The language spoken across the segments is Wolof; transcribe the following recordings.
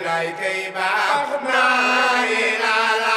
lay kay baax naa ilaa la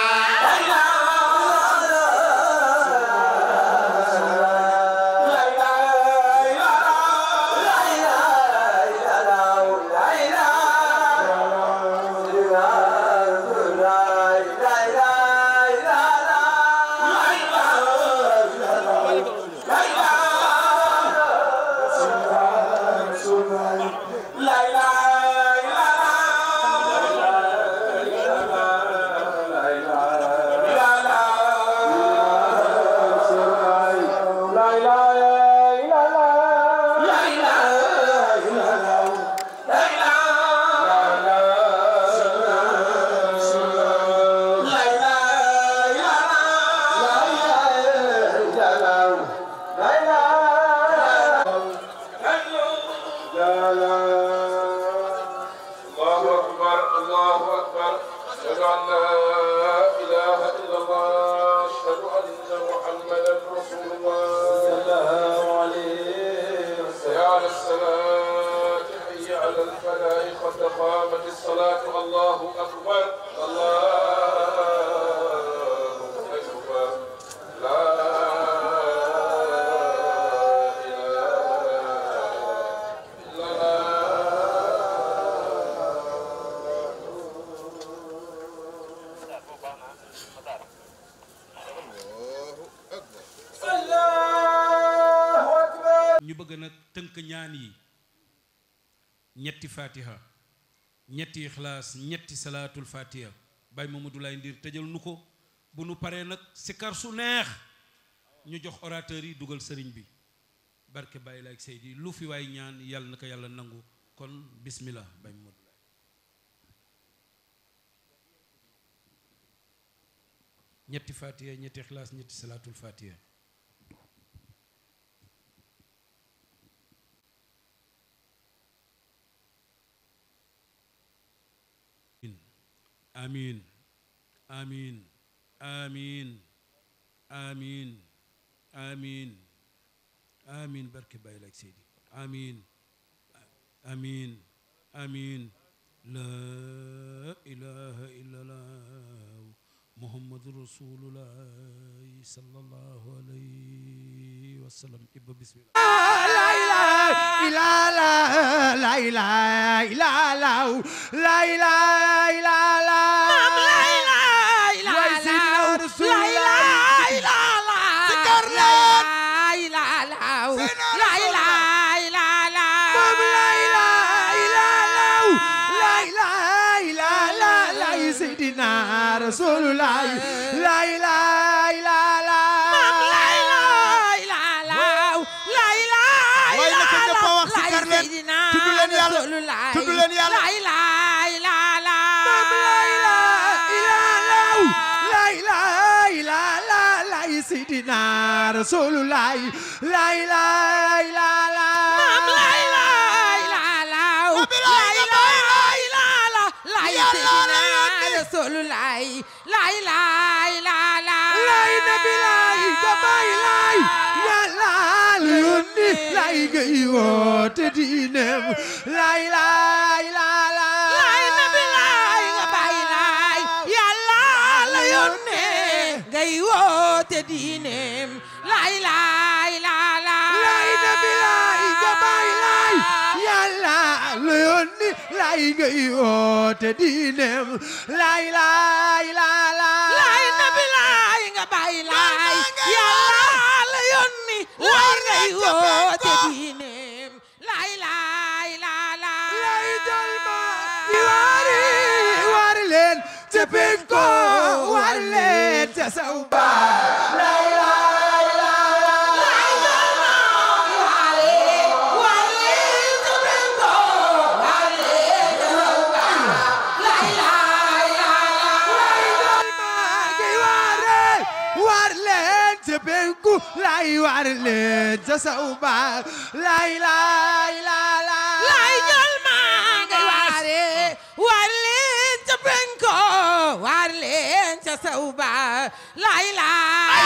الله أكبر الله أكبر أشهد أن لا إله إلا الله أشهد أن محمدا رسول الله صلى الله عليه وسلم يا على الصلاة حي على الفلاح قد قامت الصلاة الله أكبر الله أكبر لا إله إلا الله ñu bëgg nag tënk ñaan yi ñetti fatiha ñetti ixlaas ñetti salaatul fatiha bay Mamadou Lay Ndir tëjal nu ko bu nu paree nag sikar su neex ñu jox orateur yi dugal sëriñ bi barke Baye Laay Seydi lu fi waay ñaan yàlla na ko yàlla nangu kon bismillah bay Mamadou Lay ñetti fatiha ñetti ixlaas ñetti salaatul fatiha amin amin amin amin amin amin barke Baye Laay Seydi amin amin amin la ilaha illallah muhammadu rasulullah sallallahu alayhi wa sallam ibba bismillah Rasulullah la ilaha illallah waaye naka ñëpp a wax si kar leen tudd leen yàlla tudd leen yàlla Seydina Rasulullah la ilaha illallah lay nabi lay gabay lay yàlla la yónni lay gay woote diinem lay lay lay lay nabi lay gabay lay yàlla la yónni gay woote diinem lay lay lay lay nabi lay gabay lay yàlla la yónni lay gay woote diinem lay lay lay lay nabi lay nga bay lay yàlla la yónni lay ngay woote diineem lay lay lay lay jol ma di wari war leen ca penko war leen ca saw ba lay lay lay jol ma war leen war leen ca penko war leen ca saw ba lay lay lay jol ma gi ware war leen ca penku lay war leen ca saw ba lay lay lay lay jol ma gi ware war leen ca penku war leen ca saw ba lay lay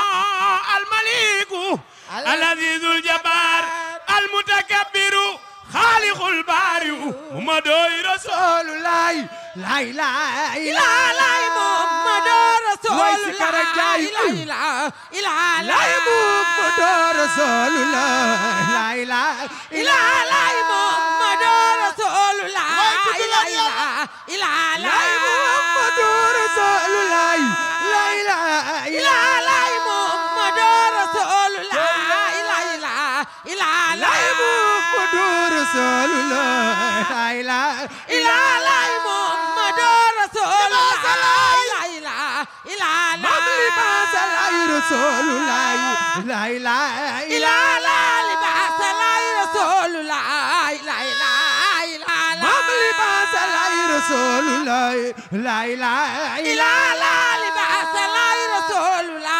الملك العزيز الجبار المتكبر xaalixul baariw muhammadooy rasul Rasulullah la ilaha illa ilaalay Muhammadu Way si kara jaay Rasulullah ilaalay la Muhammadu Rasulullah la ilaha illa ilaalay Muhammadu Rasulullah ilaalay la Muhammadu Rasulullah la ilaha illa ilaalay Muhammadu Rasulullah ilaalay la Muhammadu Rasulullah la ilaha ilaalay Muhammadu Rasulullah ilaalay Mamli basalay Rasulullah la ilaha illa ilaalay libasalay Rasulullah ilaalay Mamli basalay Rasulullah la ilaha illa ilaalay libasalay Rasulullah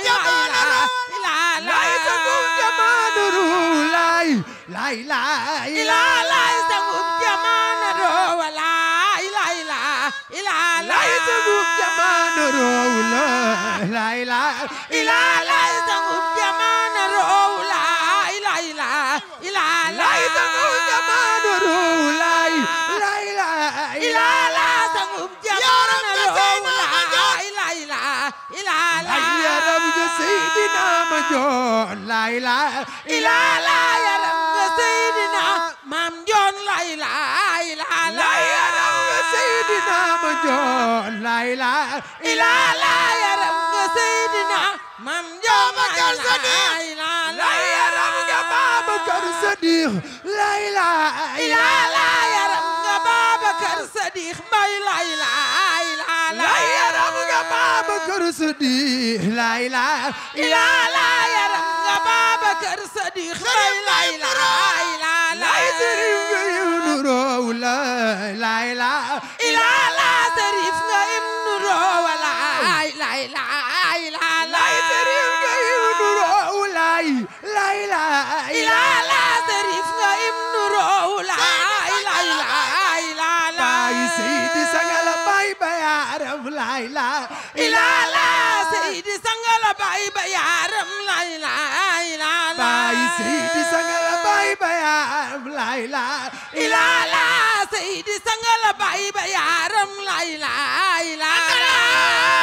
la isagum jamanu rulay la ilaha illa ilaalay sangum jamana rowala ilaalay ilaalay la isagum jamanu rulay la ilaha illa ilaalay sangum jamana rowla ilaalay ilaalay la isagum jamanu rulay la ilaha illa ilaalay sangum jamana rowla ilaalay ilaalay yaram ga Seydina ma joon la ilaha ilaalay yaram nga Seydina Maam Njoon la ilaalay la yaram ga Seydina ma joon la ilaha ilaalay yaram nga Seydina Maam Njoon la ilaalay la yaram ga Babakar Sadiq la ilaha ilaalay yaram nga Babakar Sadiq Mbay la ilaalay la yaram ga Babakar Sadiq la ilaha ilaalay yaram nga Babakar Sadiq Mbay la ilaalay la sëriñ nga yunu roow la la ilaha ilaalay Serif nga Ibnu Roowala la ilaalay la sëriñ nga yunu roow la la ilaha ilaalay Serif nga Ibnu Roowala la ilaalay Baay Seydi Sangala Baay Bayaram la ilaha ilaalay Seydi Sangala Baay Bayaram la ilaalay Baay Seydi Sangala Baay Bayaram la ilaha ilaalay Seydi Sangala Baay Bayaram la ilaalay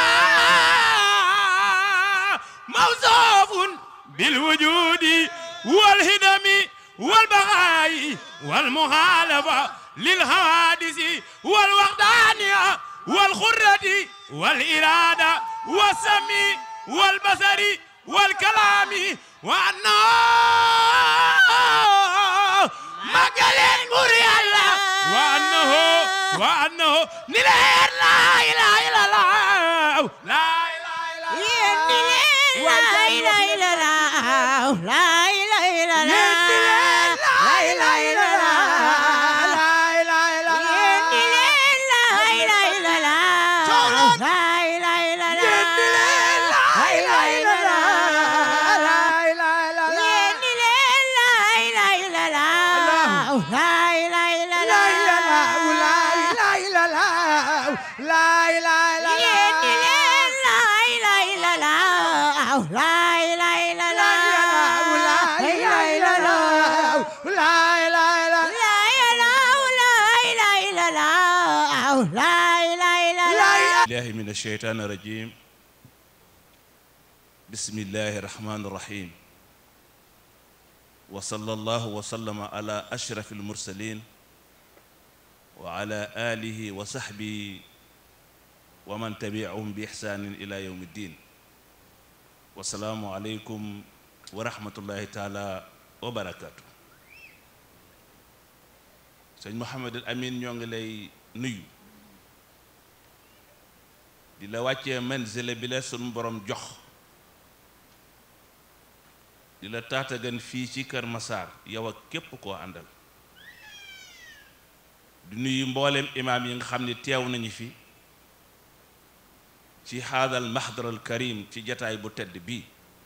موصوف بالوجود والهدم والبغاء والمخالفة للحوادث والوحدانية والخرة والإرادة والسمع والبصر والكلام وأنه مجال مريالة وأنه وأنه نلير لا إله إلا الله لا إله إلا الله الله من الشيطان الرجيم بسم الله الرحمن الرحيم وصلى الله وسلم على أشرف المرسلين وعلى آله وصحبه ومن تبعهم بإحسان إلى يوم الدين والسلام عليكم ورحمة الله تعالى وبركاته سيد محمد الأمين ñoo ngi lay nuyu di la wàccee manzile bi la sunu borom jox di la taatagan fii ci Kër Massar yow ak képp koo àndal di nuyu mboolem imaam yi nga xam ne teew nañu fi ci haadal mahdaral karim ci jataay bu tedd bii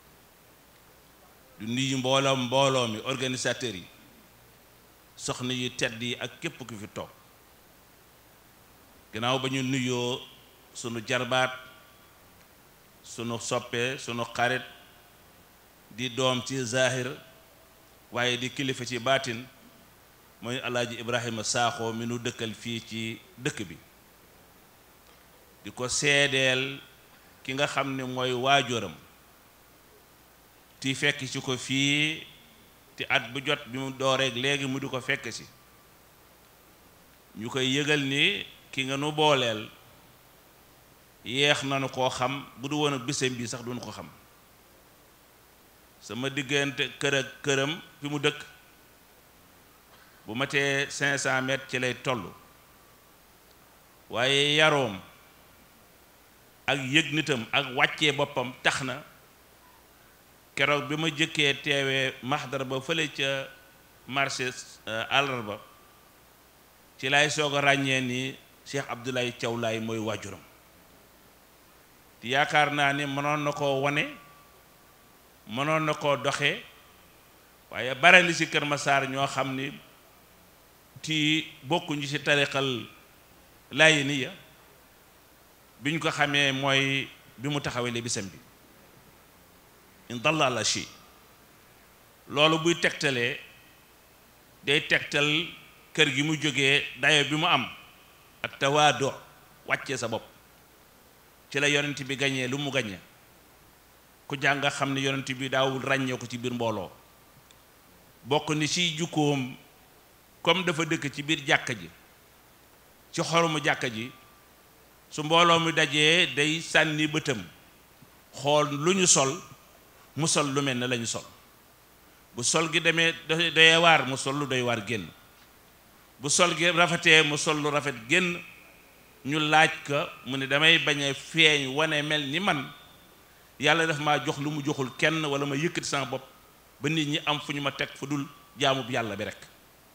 di nuyu mbooloo mbooloo mi organisateurs yi soxna yu tedd yi ak képp ku fi toog gannaaw ba ñu nuyoo sunu jarbaat sunu soppe sunu xarit di doom ci zahir waaye di kilifa ci baatin mooy alaaji ibrahima saaxoo mi nu dëkkal fii ci dëkk bi di ko seedeel ki nga xam ne mooy waajuram ti fekk ci ko fii te at bu jot bi mu dooreeg léegi mu di ko fekk si ñu koy yëgal ni ki nga nu booleel yeex nanu koo xam bu du woon ak bisam bi sax duñu ko xam sama diggante kër ak këram fi mu dëkk bu matee cinq cent mètres ci lay toll waaye yaroom ak yëg nitam ak wàccee boppam tax na keroog bi ma jëkkee teewee maxdar ba fële ca marché àllarba ci lay soog a ràññee ni Cheikh Abdoulaye Thiaw Laye mooy waajuram te yaakaar naa ni mënoon na koo wane mënoon na koo doxee waaye bare li ci Kër Massar ñoo xam ni ti bokkuñu ci tariqal Layeniya bi ñu ko xamee mooy bi mu taxawee li bisam bi in dalla la chi loolu buy tegtalee day tegtal kër gi mu jógee dayo bi mu am ak tawaado wàccee sa bopp ci la yonent bi gañee lu mu gañee ku jàng xam ne yonent bi daawul ràññee ko ci biir mbooloo bokk ni ci jukkoom comme dafa dëkk ci biir jàkka ji ci xoromu jàkka ji su mbooloo mi dajee day sànni bëtam xool lu ñu sol mu sol lu mel ne lañu sol bu sol gi demee doy waar mu sol lu doy waar génn bu sol gi rafetee mu sol lu rafet génn ñu laaj ko mu ne damay bañ a feeñ wane mel ni man yàlla daf maa jox lu mu joxul kenn wala ma yëkkati sama bopp ba nit ñi am fu ñu ma teg fu dul jaamub yàlla bi rek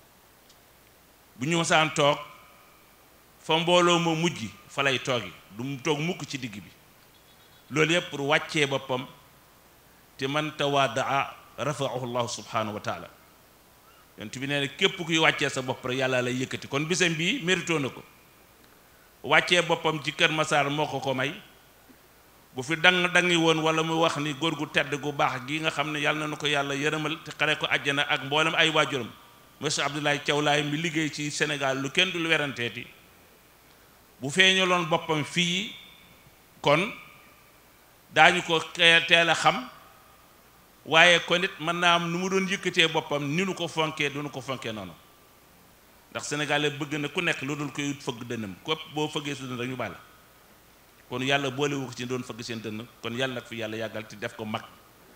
bu ñu masaan toog fa mbooloo ma mujj fa lay toogi du mu toog mukk ci digg bi loolu yëpp pour wàccee boppam te man tawaadaa rafaahu llahu subhanahu wa taala yonent bi nee na képp kuy wàccee sa bopp rek yàlla lay yëkkati kon bisam bii mérito na ko wàccee boppam ci Kër Massar moo ko ko may bu fi dang dangi woon wala mu wax ni góor gu tedd gu baax gi nga xam ne yàlla na ko yàlla yërëmal te xare ko àjjana ak mboolem ay waajuram monsieur Abdoulaye Thiaw Laye mi liggéey ci Sénégal lu kenn dul weranteeti bu feeñaloon boppam fii kon daañu ko teel a xam waaye kon it mën naa am nu mu doon yëkkatee boppam ni nu ko fonkee du nu ko fonkee noonu ndax sénégalais bëgg na ku nekk lu dul koy fëgg dënnam képp boo fëggee su dënn rek ñu bàlla kon yàlla boolewu ko ci doon fëgg seen dënn kon yàlla nag fi yàlla yàggal te def ko mag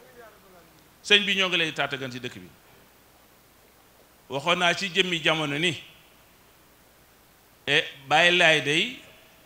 sëñ bi ñoo ngi lay taatagan ci dëkk bi waxoon naa ci jëmmi jamono ni e bàyyi laay day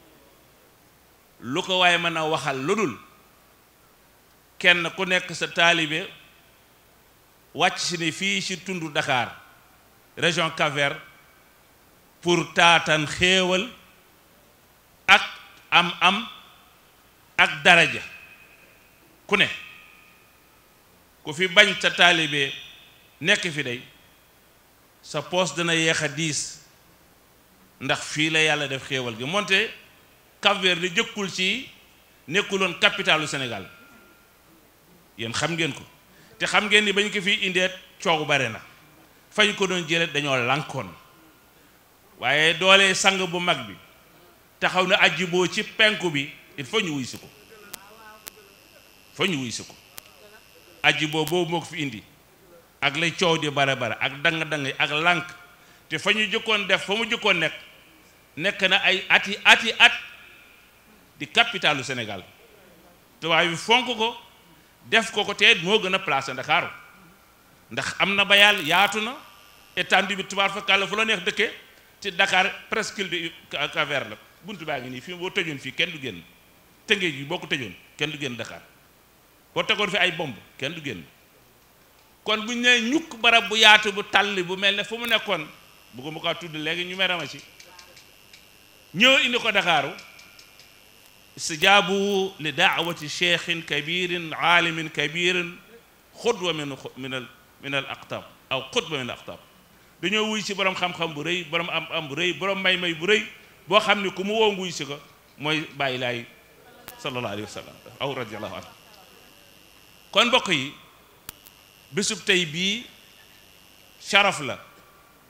lu ko waaye mën a waxal lu dul kenn ku nekk sa taalibe wàcc si ni fii ci tundu Dakar région Cap-Vert pour taatan xéewal ak am am ak daraja ku ne ku fi bañ sa taalibe nekk fi day sa poos dana yéex a diis ndax fii la yàlla def xéewal gi moonte Cap-Vert di jëkkul ci nekkuloon capitalu Sénégal yéen xam ngeen ko te xam ngeen ni bañ ko fi indeet coow bare na fañ ko doon jëlee dañoo lànkoon waaye doole sang bu mag bi taxaw na ajji boo ci penku bi il faut ñu wuy si ko faut ñu wuy si ko ajji boo boobu moo ko fi indi ak lay coow di bare bare ak dang-dang ak lànk te fa ñu jëkkoon def fa mu jëkkoon nekk nekk na ay ati ati at di capitalu Sénégal tubaab bi fonk ko def ko ko te moo gën a placé Ndakaaru ndax am na bayal yaatu na étendue bi tubaab fa kàlla fu la neex dëkkee ci Dakar presque de Cap-Vert la buntu baa ngi nii fii boo tëjoon fii kenn du génn tëngéej bi boo ko tëjoon kenn du génn Dakar boo tegoon fi ay bomb kenn du génn kon bu ñu nee ñukk barab bu yaatu bu tàlli bu mel ne fu mu nekkoon bëgguma ko tudd léegi ñu merama ci ñëw indi ko Dakaaru istijaabu li daawati cheikhin kabirin aalimin kabirin xudwa min min al min al aqtab aw xudwa min al aqtab dañoo wuy si borom xam-xam bu rëy borom am am bu rëy borom may-may bu rëy boo xam ne ku mu woo nguy si ko mooy bàyyi laay sallallahu alayhi wa sallam aw radiallahu anhu kon mbokk yi bésub tey bii sharaf la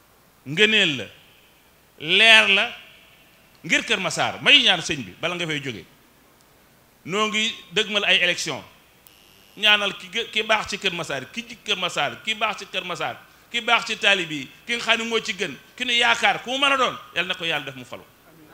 ngëneel la leer la ngir Kër Massar may ñaan sëñ bi bala nga fay jóge noo ngi dëgmal ay élection ñaanal ki gë- ki baax ci Kër Massar ki ci Kër Massar ki baax ci Kër Massar ki baax ci taalib yi ki nga xam ne moo ci gën ki nu yaakaar ku mu mën a doon yàlla na ko yàlla def mu falu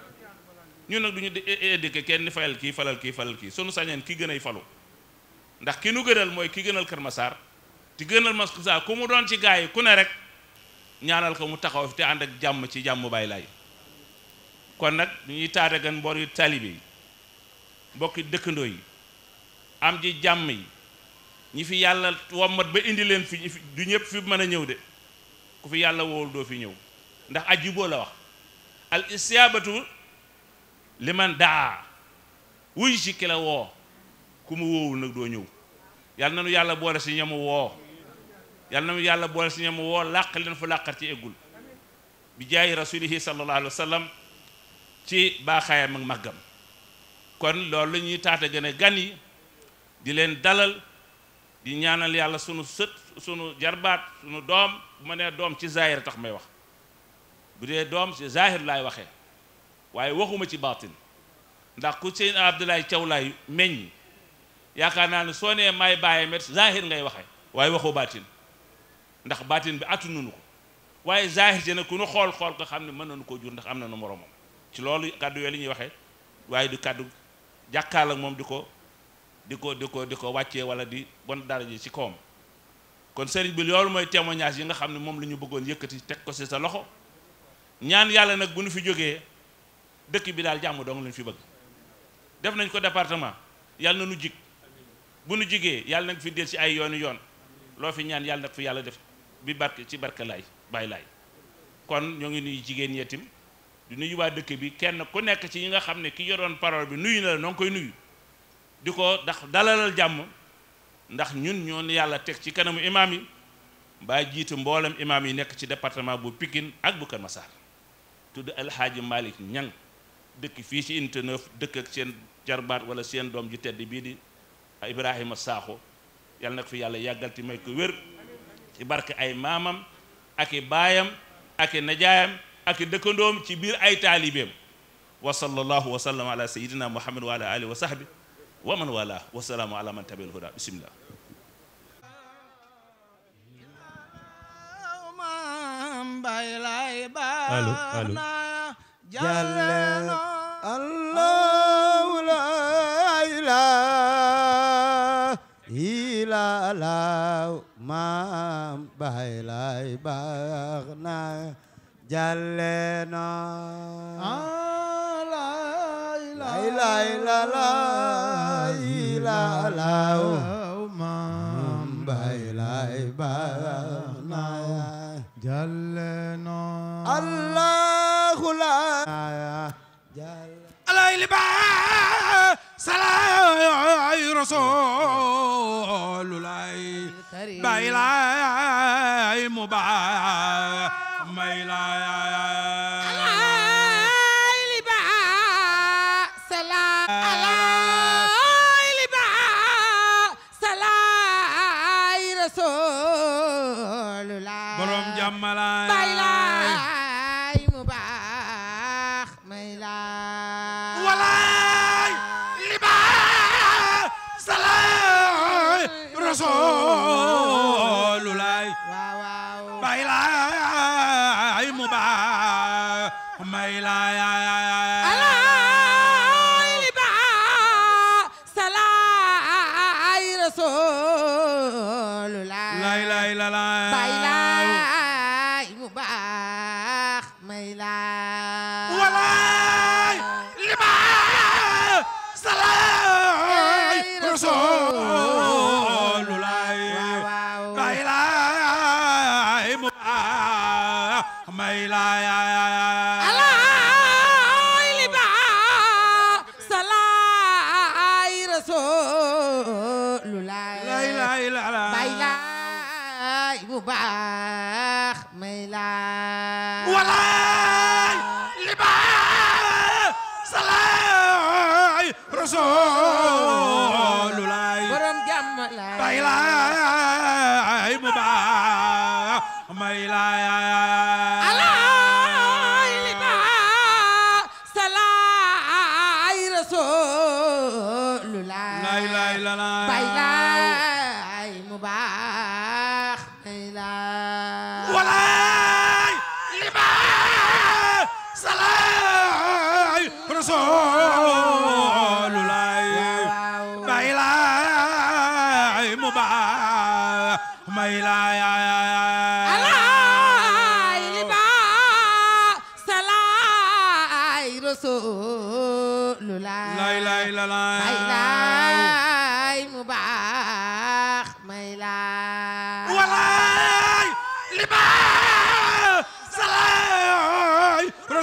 ñun nag du ñu éduqué kenn ni fayal kii falal kii falal kii sunu sañeen ki gën ay falu ndax ki nu gënal mooy ki gënal Kër Massar ti gënal Massar ku mu doon ci gaa yi ku ne rek ñaanal ko mu taxaw fi te ànd ak jàmm ci jàmm bàyyi laay kon nag ñuy taatagan mbor yu taalibe yi mbokki dëkkandoo yi am ji jàmm yi ñi fi yàlla wommat ba indi leen fi ñi fi- du ñëpp fi mën a ñëw de ku fi yàlla woowul doo fi ñëw ndax ajiboo la wax al istiabatu liman daa wuy si ki la woo ku mu woowul nag doo ñëw yàlla na nu yàlla boole si ñamu woo yàlla na nu yàlla boole si ñamu woo làq leen fu làqar ci eggul bi jaayi rasulihi sallallahu alayhi wa sallam ci baaxaayam ak màggam kon loolu la ñuy taata gën a gan yi di leen dalal di ñaanal yàlla sunu sët sunu jarbaat sunu doom bu ma nee doom ci zahir tax may wax bu dee doom ci zahir laay waxee waaye waxuma ci baatin ndax ku seen Abdoulaye Thiaw laay meññ yaakaar naa ne soo nee may bàyyi met zahir ngay waxee waaye waxoo baatin ndax baatin bi atu nunu ko waaye zahir ci nag ku nu xool xool ko xam ne mën nañu koo jur ndax am na nu moromam ci loolu kàddu yooyu li ñuy waxee waaye du kàddu jàkkaal ak moom di ko di ko di ko di ko wàccee wala di bon dara ji ci kawam kon sëriñ bi loolu mooy témoignage yi nga xam ne moom la ñu bëggoon yëkkati teg ko ci sa loxo ñaan yàlla nag bu nu fi jógee dëkk bi daal jàmm dong lañu fi bëgg def nañ ko département yàlla na nu jig bu nu jigee yàlla nag fi del ci ay yoonu yoon loo fi ñaan yàlla nag fi yàlla def bi barke ci barke laay bàyyi laay kon ñoo ngi nuyu jigéen ñi itam di nuyu waa dëkk bi kenn ku nekk ci ñi nga xam ne ki yoroon parole bi nuyu na la noo ngi koy nuyu di ko ndax dalalal jàmm ndax ñun ñoo yàlla teg ci kanamu imaam yi mbaa jiitu mboolem imaam yi nekk ci département bu Pikine ak bu Kër Massar tudd alxaaji Malick Ñang dëkk fii ci unité 9 dëkk ak seen jarbaat wala seen doom ju tedd bii di Ibrahima Sakho yàlla nag fi yàlla yàggal ti may ko wér ci barke ay maamam ak i baayam ak i najaayam ak i dëkkandoom ci biir ay taalibeem wa sallallahu wa sallam ala sayidina muhammad wa ala alihi wa sahbi wa man wala wa salaamu ala man tabi'al huda bismillah allo allo Jalla Allah la ilaha illallah maam Baay Laay baax na Jalla na la ilaha illallah illallah maam Baay Laay baax na jalleno Allahu la Jalla alay liba salaay rasululay bay lay mu ba may lay borom jàmmalaay Bay laay mu baax may laay walaay liba salaay rasululay waaw waaw bay lay mu ba may lay alaay li baax salaay rasulullah lay lay la lay bay laay mu baax may laay walaay liba salaay rasululay waaw waaw bay lay mu ba may lay alaay li baax salaay rasulullah lay lay la lay bay laay mu baax may laay walaay liba salaay rasululay borom jàmm laay bay lay mu ba may lay alaay rasulullah bay laay mu baax may laay alaay li ba salaay rasulullah lay lay la may laay mu baax may laay walaay li baax salaay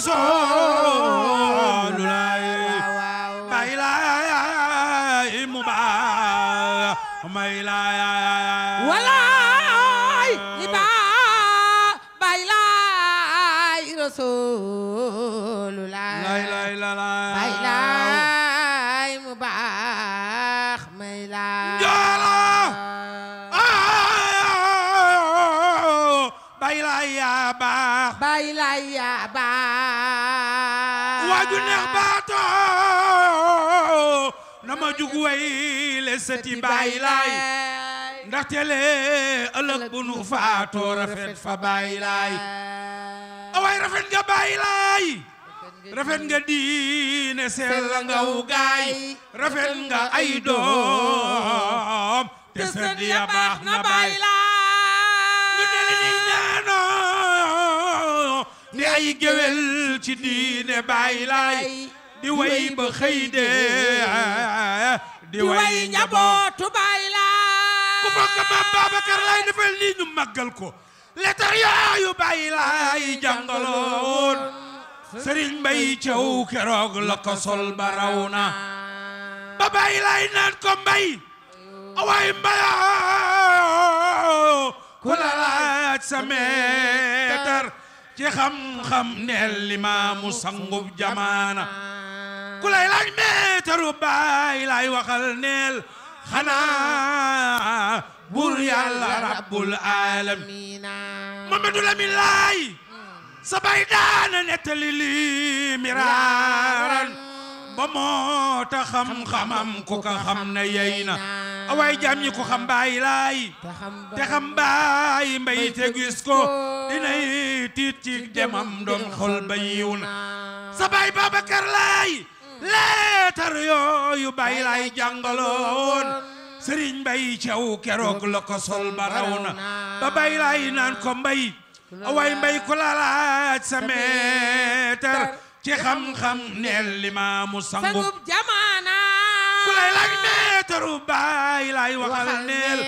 rasulullah waaw bay laay mu baax may laay walaay li ba bay laay rasulullah lay lay la bay laay mu baax may laay Njoolo! bay laay yaa baax bay laay yaa baax waaju neex baato na ma jug way le sëti bay laay ndaxte le ëllëg bu nu faatoo rafet fa bay laay awaay rafet nga bay laay rafet nga diine sell nga wu gaay rafet nga ay doom te sët ya baax na bay ñu dele ni ñaanoo di ay géwél ci diine bay laay di way ba xëy de di way njaboot njabootu bay laay ku bokk maam Babacar lay defal lii ñu màggal ko letar yooyu bay laay jàngaloon sëriñ mbay caw keroog la ko sol ba raw na ba bay laay naan ko mbay awaay mbayoo ku la laaj sa meetar ci xam-xam neel limaamu sangub jamaana ku lay laaj meetaru baay laay waxal neel xanaa bur yàlla rabbul alamin Mamadu Lamin laay sa bay daana nettali lii miraaran ba moo ta xam-xamam ku ka xam ne yey na awaay jaam ñi ko xam baay laay te xam baay mbay te gis ko dinay tiit ci demam doom xol ba yiw na sa baay Babacar laay leetar yooyu baay laay jàngaloon sëriñ mbay caw keroog la ko sol ba raw na ba baay laay naan ko mbay awaay mbay ku la laaj sa meetar ci xam-xam neel limaamu sangub sangub jamaana ku lay laaj meetaru baay laay waxal neel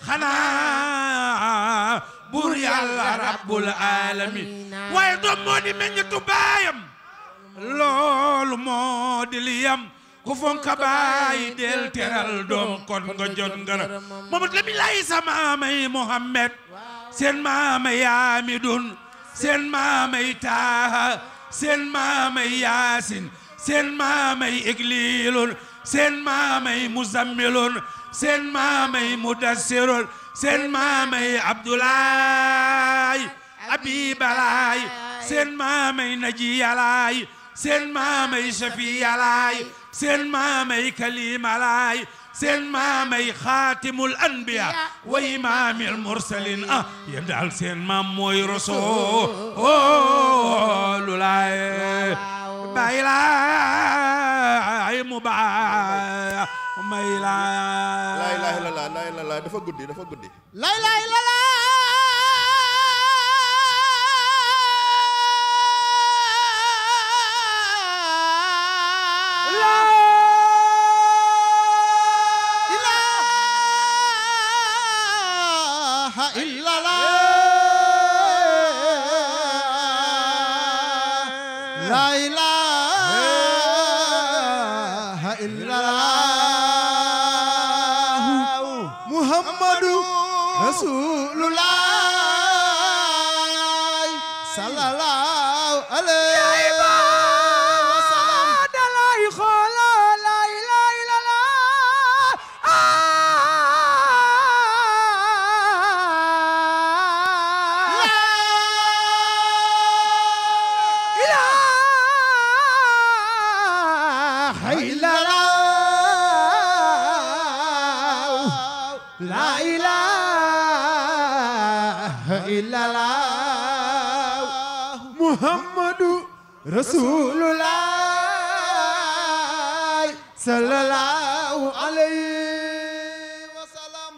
xanaa buur yàlla rabbul alamin waaye doom moo di meññetu baayam loolu moo di liyam ku fonka baay del teral doom kon nga jot ngara Mamadu Lamin Laay sa maamay Muhammad seen maamay Amidun seen maamay Taaha seen maamay Yaasin seen maamay Igliilun seen maamay Muzammilun seen maamay Mudassirun seen maamay Abdoulaay Abibalaay seen maamay Najiyalaay seen maamay Safiyalaay seen maamay Kalimalaay seen maamay Xaatimul Anbiya wa imaamil mursalin ah yéen daal seen maam mooy Rasuulullaay bay laay mu baay may laay laa ilaaha illallaah laa ilaaha illallaah dafa guddi dafa guddi lay lay la la ilaha illallah la ilaha illallah muhammadu rasulullah sallallahu alayhi wa sallam dalay xooloo lay lay la la ilaha illallah la ilaha illallah muhammadu rasulullah sallallahu alayhi wa sallam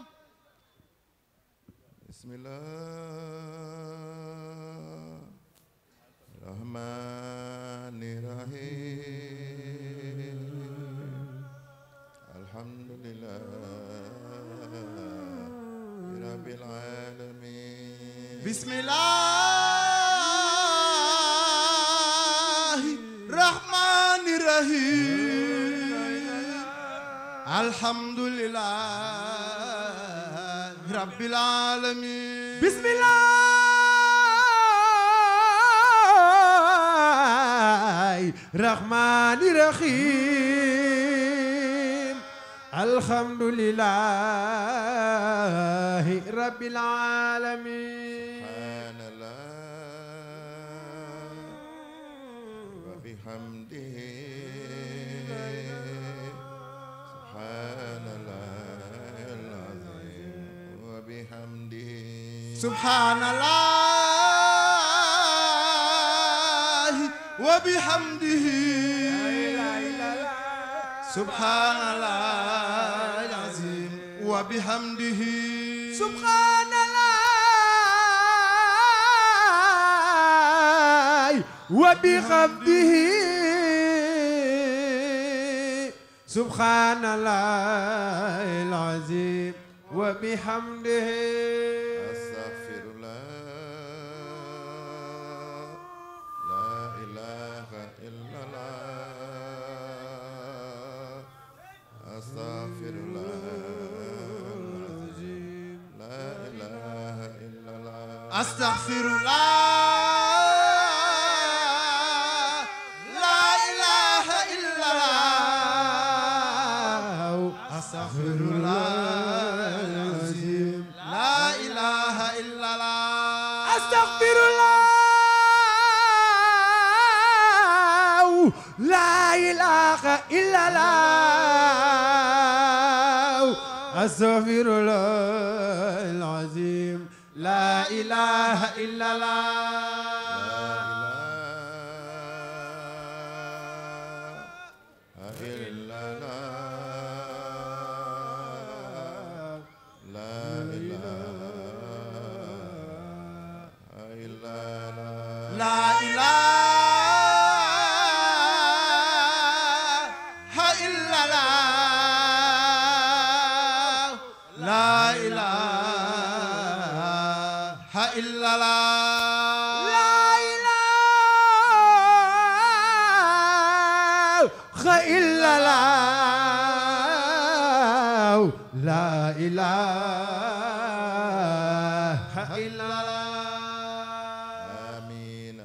bismillah rahmani rahim alhamdulillah rabbil alamin bismillahi rahmani rahim alhamdulillah rabbil alamin bismillahi rahmani rahim alhamdulillahi rabbil alamin subhanallah wa bihamdihi subhanallah al-azim wa bihamdihi subhanallah wa bihamdihi subhanallah al-azim wa bihamdihi astaghfirullah la ilaha illallah astaghfirullah la ilaha illallah astaghfirullah la ilaha illallah astaghfirullah al-azim la ilaha illallah astaghfirullah la ilaha illallah astaghfirullah al-azim la ilaha illallah La ilaha illallah La ilaha illallah La ilaha illallah La ilaha illallah آمين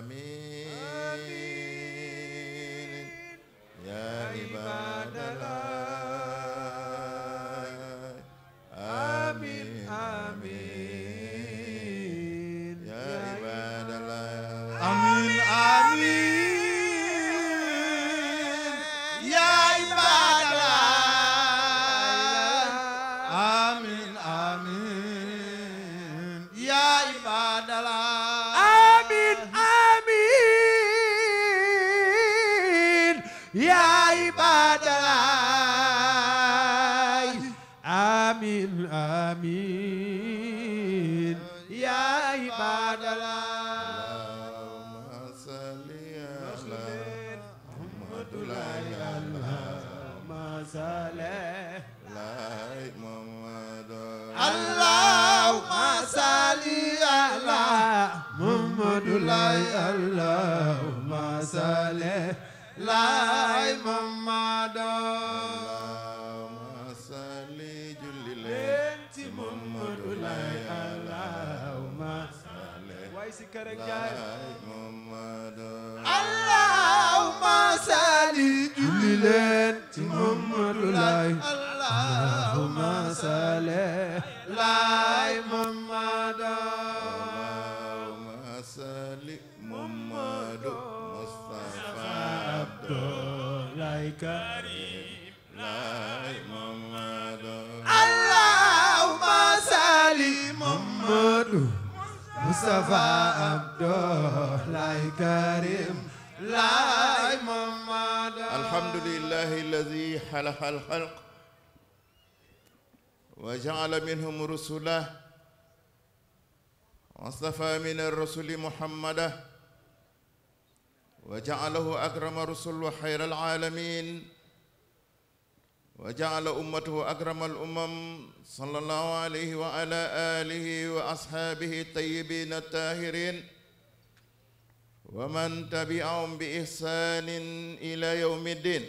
آمين يا عباد الله آمين آمين يا عباد الله آمين آمين يا عباد الله آمين آمين يا عباد الله آمين آمين يا عباد الله آمين آمين يا عباد الله اللهم صل على محمد لا ما صلى لا محمد اللهم صل على محمد لا اللهم صل لا محمد اللهم صل جل لين محمد لا اللهم واي سكرك جاي محمد اللهم صل جليل محمد لا اللهم صل لا محمد اللهم صل محمد مصطفى عبد لا كريم لا محمد اللهم صل محمد مصطفى عبد لا كريم لا محمد الحمد لله الذي خلق الخلق وجعل منهم رسلا واصطفى من الرسل محمدا وجعله أكرم رسل وخير العالمين وجعل أمته أكرم الأمم صلى الله عليه وعلى آله وأصحابه الطيبين الطاهرين ومن تبعهم بإحسان إلى يوم الدين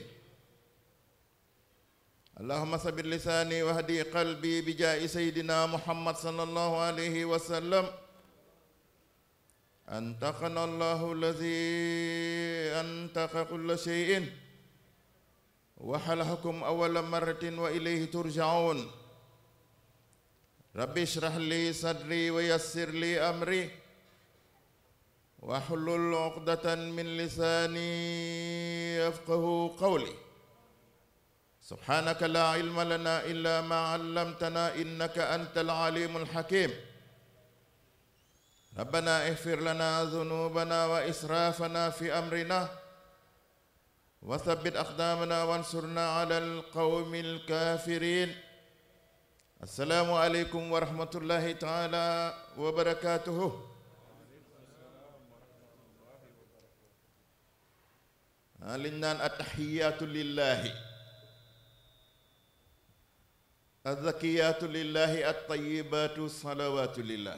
اللهم ثبت لساني واهدي قلبي بجاه سيدنا محمد صلى الله عليه وسلم أنتقنا الله الذي أنتق كل شيء وحلحكم أول مرة وإليه ترجعون ربي اشرح لي صدري ويسر لي أمري واحلل عقدة من لساني يفقه قولي سبحانك لا علم لنا إلا ما علمتنا إنك أنت العليم الحكيم ربنا اغفر لنا ذنوبنا وإسرافنا في أمرنا وثبت أقدامنا وانصرنا على القوم الكافرين السلام عليكم ورحمة الله تعالى وبركاته liñ naan attaxiyaatu lillahi azzakiyaatu lillahi attayibaatu salawaatu lillah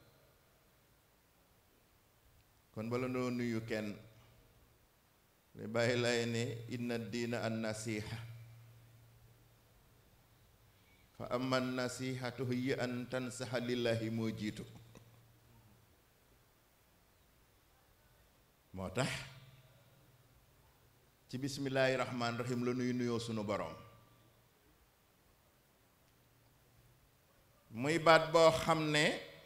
kon bala noo nuyu kenn li bàyyi lay ne inna diina an nasiha fa amma nasihatu hiya an tansaxa lillahi moo jiitu moo tax ci bismillaahi rahmaani rahim la nuy nuyoo sunu boroom muy baat boo xam ne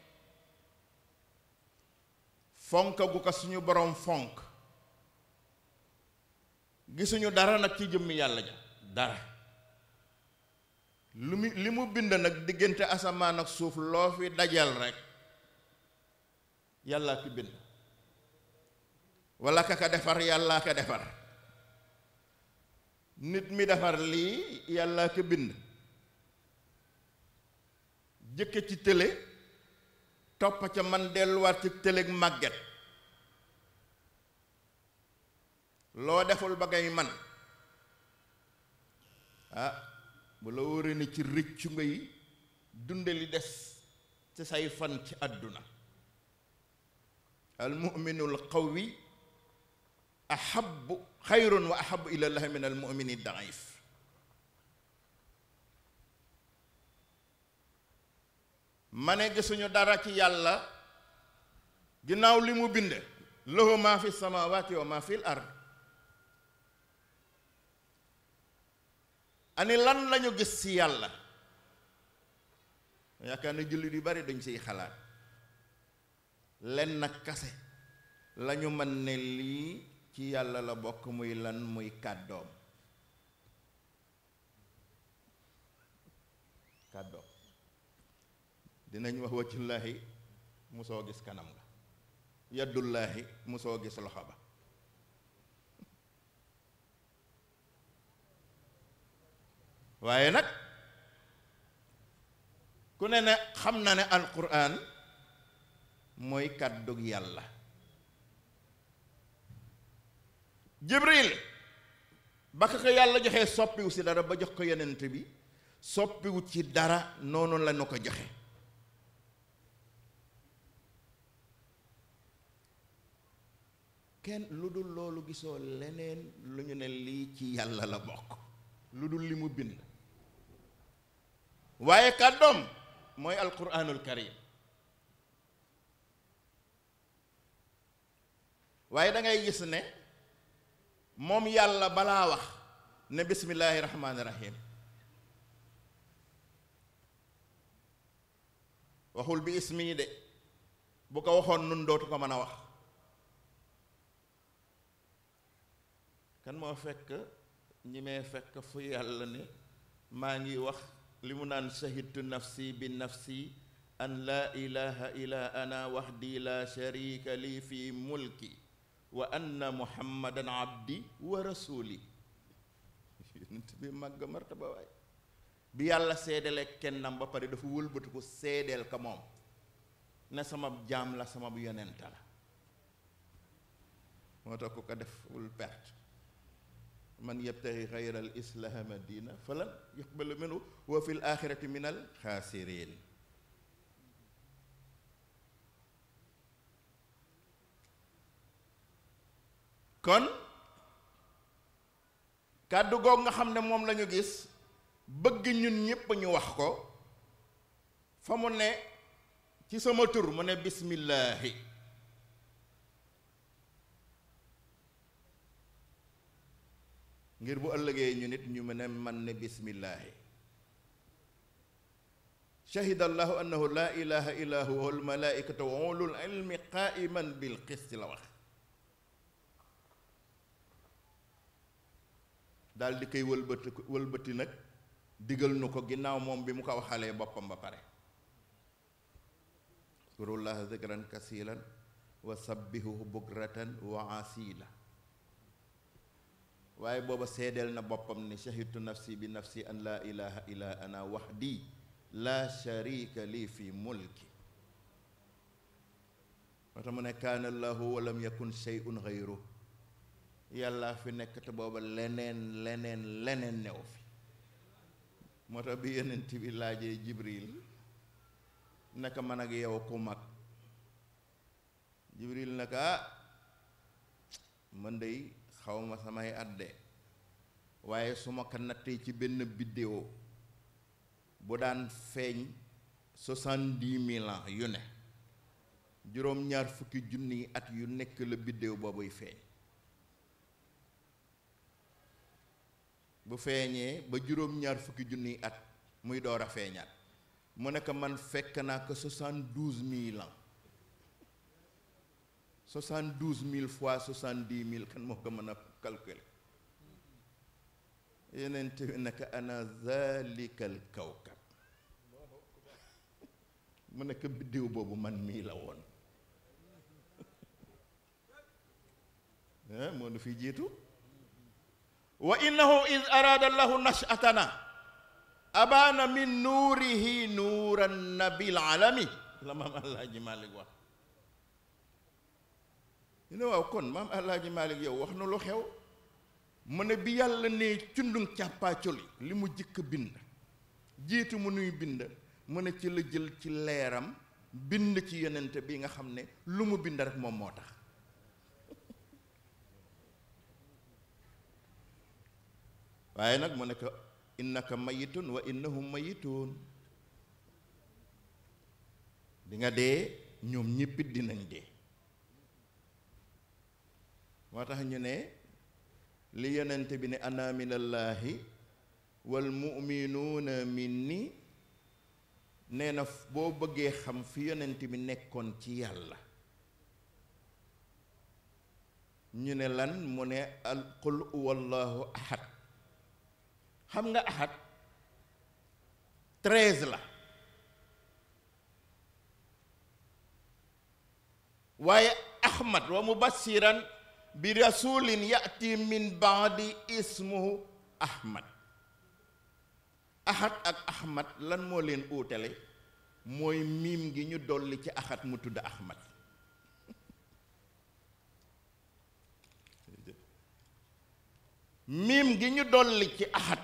fonk gu ko suñu boroom fonk gisuñu dara nag ci jëmmi yàlla ja dara lu mu li mu bind nag diggante asamaan ak suuf loo fi dajal rekk yàllaa ki bind walla ka ka defar yàllaa ka defar nit mi defar lii yàlla ko bind jëkke ci tële topp ca man delluwaat ci tëleg màgget loo deful ba ngay man ah bu la wóoree ne ci rëccu ngay dunde li des ci say fan ci àdduna al mu'minul qawi ahabu xayrun wa ahabu ilallahi min al mumini daif ma ne gisuñu dara ci yàlla ginnaaw li mu bind lahu ma fi samawati wa ma fi l ard ani lan lañu gis ci yàlla yaakaar na jullit yu bari dañ siy xalaat len nag kase lañu mën ne lii ci yàlla la bokk muy lan muy kàddoom kàddoom dinañ wax waccullaahi musoo gis kanam nga yaddullaahi musoo gis loxo ba waaye nag ku ne ne xam na ne alquran mooy kàddug yàlla jibril ba ko yàlla joxee soppiwu si dara ba jox ko yenent bi soppiwu ci dara noonu la nu ko joxe kenn lu dul loolu gisoo leneen lu ñu ne lii ci yàlla la bokk lu dul li mu bind waaye kàddoom mooy alquranul karim waaye da ngay gis ne moom yàlla balaa wax ne bismillaahi rahmaani rahim waxul bi ismi de bu ko waxoon nun dootu ko mën a wax kan moo fekk ñi may fekk fu yàlla ne maa ngi wax li mu naan shahidtu nafsi bi nafsi an laa ilaha illa ana wahdi la sharika li fi mulki wa anna muhammadan abdi wa rasuli yonent bi màgg martaba waay bi yàlla seedale kennam ba pare dafa wëlbatiku seedeel ka moom ne sama jaam la sama yonent la moo tax ku ko def wul perte man yabtaxi xayra al islaama diina falan yuqbalu minhu wa fi l axirati min al xaasirin kon kàddu goog nga xam ne moom lañu gis bëgg ñun ñépp ñu wax ko fa mu ne ci sama tur mu ne bismillaahi ngir bu ëllëgee ñu nit ñu mën a man ne bismillaahi shahida allahu annahu laa ilaha illa huwa wal malaikatu wa ulul ilmi qaiman bil qisti la wax daal di koy wëlbati wëlbati nag digal nu ko ginnaaw moom bi mu ko waxalee boppam ba pare kurullaha zikran kasiran wa sabbihuhu bukratan wa asila waaye booba seedeel na boppam ne shahidtu nafsi bi nafsi an laa ilaha illa ana wahdi laa sharika lii fi mulki moo tax mu ne kaana allahu wa lam yakun shay'un ghayru yàlla fi nekk te booba leneen leneen leneen new fi moo tax bi yonent bi laajee jibril naka man ak yow ku mag jibril naka ah man dey xawma samay adde waaye su ma ko nattee ci benn biddéo bu daan feeñ soixante-dix mille ans yu ne juróom-ñaar fukki junni at yu nekk la biddéo boobuy feeñ bu feeñee ba juróom-ñaar fukki junniy at muy door a feeñaat mu nekk man fekk naa ko soixante-douze mille ans soixante-douze mille fois soixante-dix mille kan moo ko mën a calculer yeneen te naka ana zalikal kawkab mu nekk biddiw boobu man mii la woon moo nu fi jiitu wa innahu id araada allahu nashatana abaana min nuurihi nuuran nabil alami la maam alaaji malik wax ñu ne waaw kon maam alaaji malik yow wax na lu xew mu ne bi yàlla ne cundung càppaacoli li mu jëkk bind jiitu mu nuy bind mu ne ci la jël ci leeram bind ci yonent bi nga xam ne lu mu bind rek moom moo tax waaye nag mu ne ko innaka mayitun wa innahum mayitun di nga dee ñoom ñéppit dinañ dee moo tax ñu ne li yonent bi ne ana minallaahi wal muminuuna minni nee na boo bëggee xam fi yonent bi nekkoon ci yàlla ñu ne lan mu ne al qul huwallahu ahad xam nga ahad treize la waaye ahmad wa mubassiran bi rasulin yati min baadi ismuhu ahmad ahad ak ahmad lan moo leen uutale mooy miim gi ñu dolli ci ahad mu tudd ahmad miim gi ñu dolli ci ahad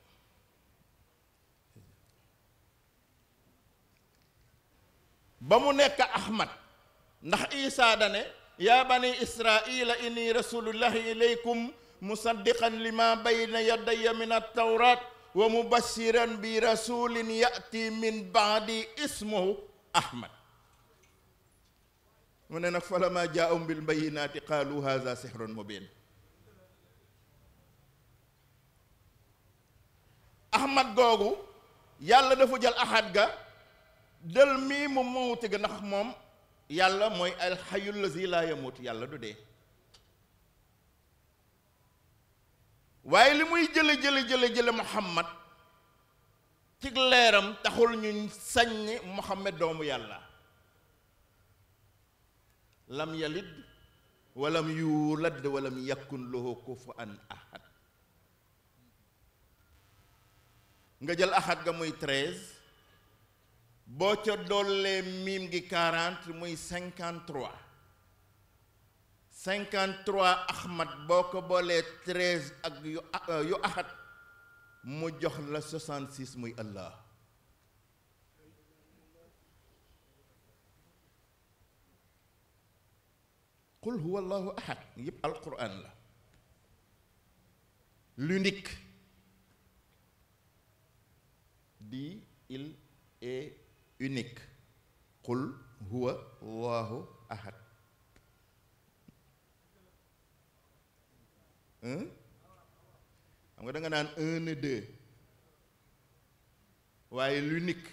ba mu nekk ahmad ndax isaa dane yaa bani israila inni rasulullahi ilaykum musaddiqan lima bayna yadaya min altawrat wa mubashiran bi rasulin yati min baadi ismuhu ahmad mu ne nag falama jaahum bil bayinati qaalu haza sihrun mubin ahmad googu yàlla dafa jël ahad ga jël mii mu mawti ga ndax moom yàlla mooy alxayu lazi laa yamut yàlla du dee waaye li muy jële jële jële jële muhammad ci leeram taxul ñu saññ muhammad doomu yàlla lam yalid walam yuulad walam yakun lahu kufuwan ahad nga jël axat ga muy treize boo ca dollee miim gi quarante muy cinquante trois cinquante trois ahmad boo ko boolee treize ak yu yu axat mu jox la soixante six muy allah qul huwa allahu ahad yépp alquran la l'unique dit il est unique qul huwa allahu ahad hein xam nga da nga naan un et deux waaye l'unique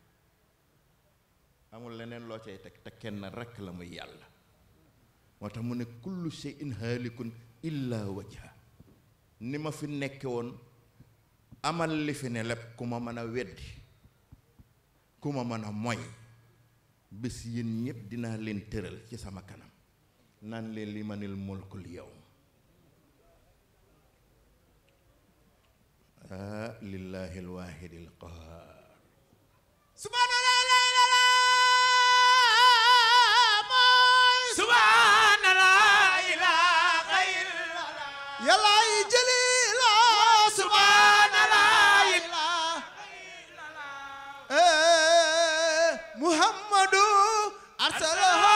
amul leneen loo cay teg te kenn rekk la muy yàlla moo tax mu ne kullu shay'in haalikun illa wajha ni ma fi nekke woon amal li fi ne lépp ku ma mën a weddi ku ma mën a moy bés yéen ñépp dinaa leen tëral ci sama kanam naan leen li manil mulkul yawm ah lillahi alwaahidi alqahaar subhanallah la ilaha mooy subhanallah ilaha illallah yàlla yi jëli la subhanallah ilaha illallah muhammadu arsalahu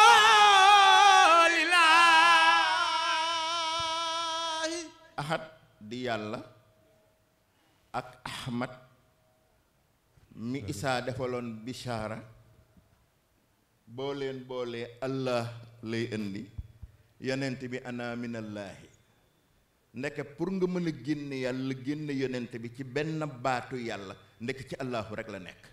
lillahi ahad di yàlla ak ahmad mi isaa defaloon bishaara boo leen boolee allah lay indi yonent bi ana minallaahi ndeke pour nga mën a génne yàlla génne yonent bi ci benn baatu yàlla ndeke ci allahu rek la nekk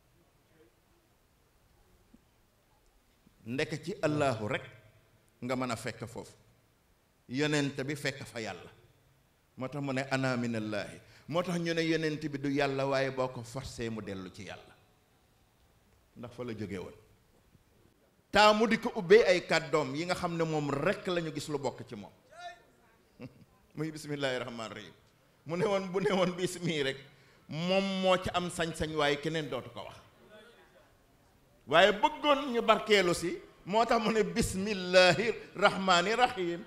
ndeke ci allahu rek nga mën a fekk foofu yonent bi fekk fa yàlla moo tax mu ne ana minallaahi moo tax ñu ne yonent bi du yàlla waaye boo ko forcé mu dellu ci yàlla ndax fa la jóge woon taa mu di ko ubbee ay kàddoom yi nga xam ne moom rekk lañu gis lu bokk ci moom muy bismillaahi rahmaani rahim mu ne woon bu ne woon bismii rek moom moo ci am sañ-sañ waaye keneen dootu ko wax waaye bëggoon ñu barkeelu si moo tax mu ne bismillaahi rahmaani rahim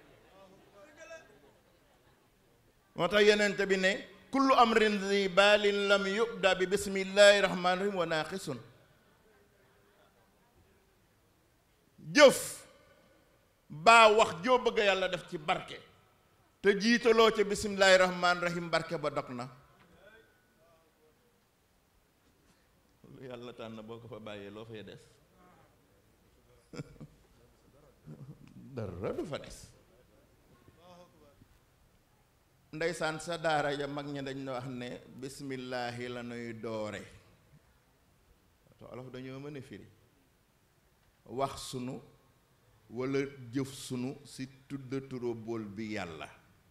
moo tax yenent bi ne kullu amrin zi baalin lam yubda bi bismillahi rahmaani rahim wa naaqisun jëf baa wax joo bëgg yàlla def ci barke te jiitaloo ca bismillahi rahmaani rahim barke ba dog na lu yàlla tànn boo ko fa bàyyee loo fay des dara du fa des ndeysaan sa daara ja mag ña dañ wax ne bismillaahi la nuy doore te olof dañoo mën a firi wax sunu walla jëf sunu si tudda turóbool bi yàlla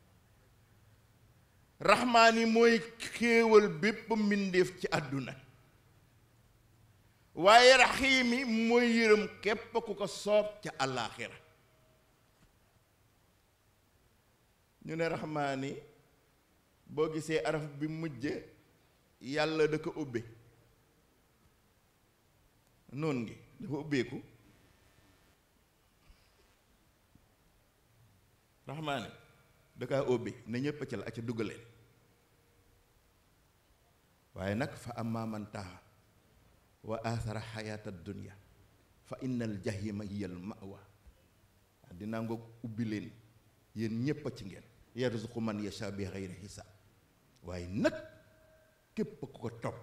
raxmaani mooy xéewal bépp mbindéef ci àdduna waaye raxiimi mooy yërëm képp ku ko soob ca àllaaxira ñu ne raxmaani boo gisee araf bi mujj yàlla da ko ubbe noon ngi dafa ubbeeku raxmaani da kaa ubbi ne ñépp ci la acca duggaleen waaye nag fa amma man taxa wa athara xayaata dunya fa inna al jahima hiya al mawa dinaa ngoog ubbi leen yéen ñépp a ci ngeen yarzuqu man yasha bi xayri xisaab waaye nag képp ku ko topp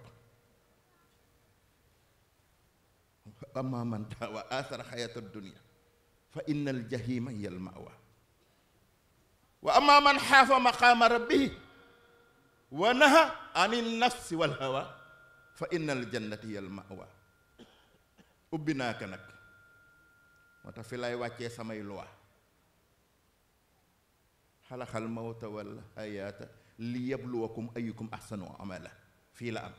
amma man taxa wa athara xayaata dunya fa inna al jahima hiya al mawa wa amma man xaafa maqaama rabbihi wa naha an nafsi wal hawa fa inna al jannati hiya al mawa ubbi naa ko nag moo tax fi lay wàccee samay loi xalaxal mawta wal hayaata li yabluwakum ayukum ahsanu amala fii la am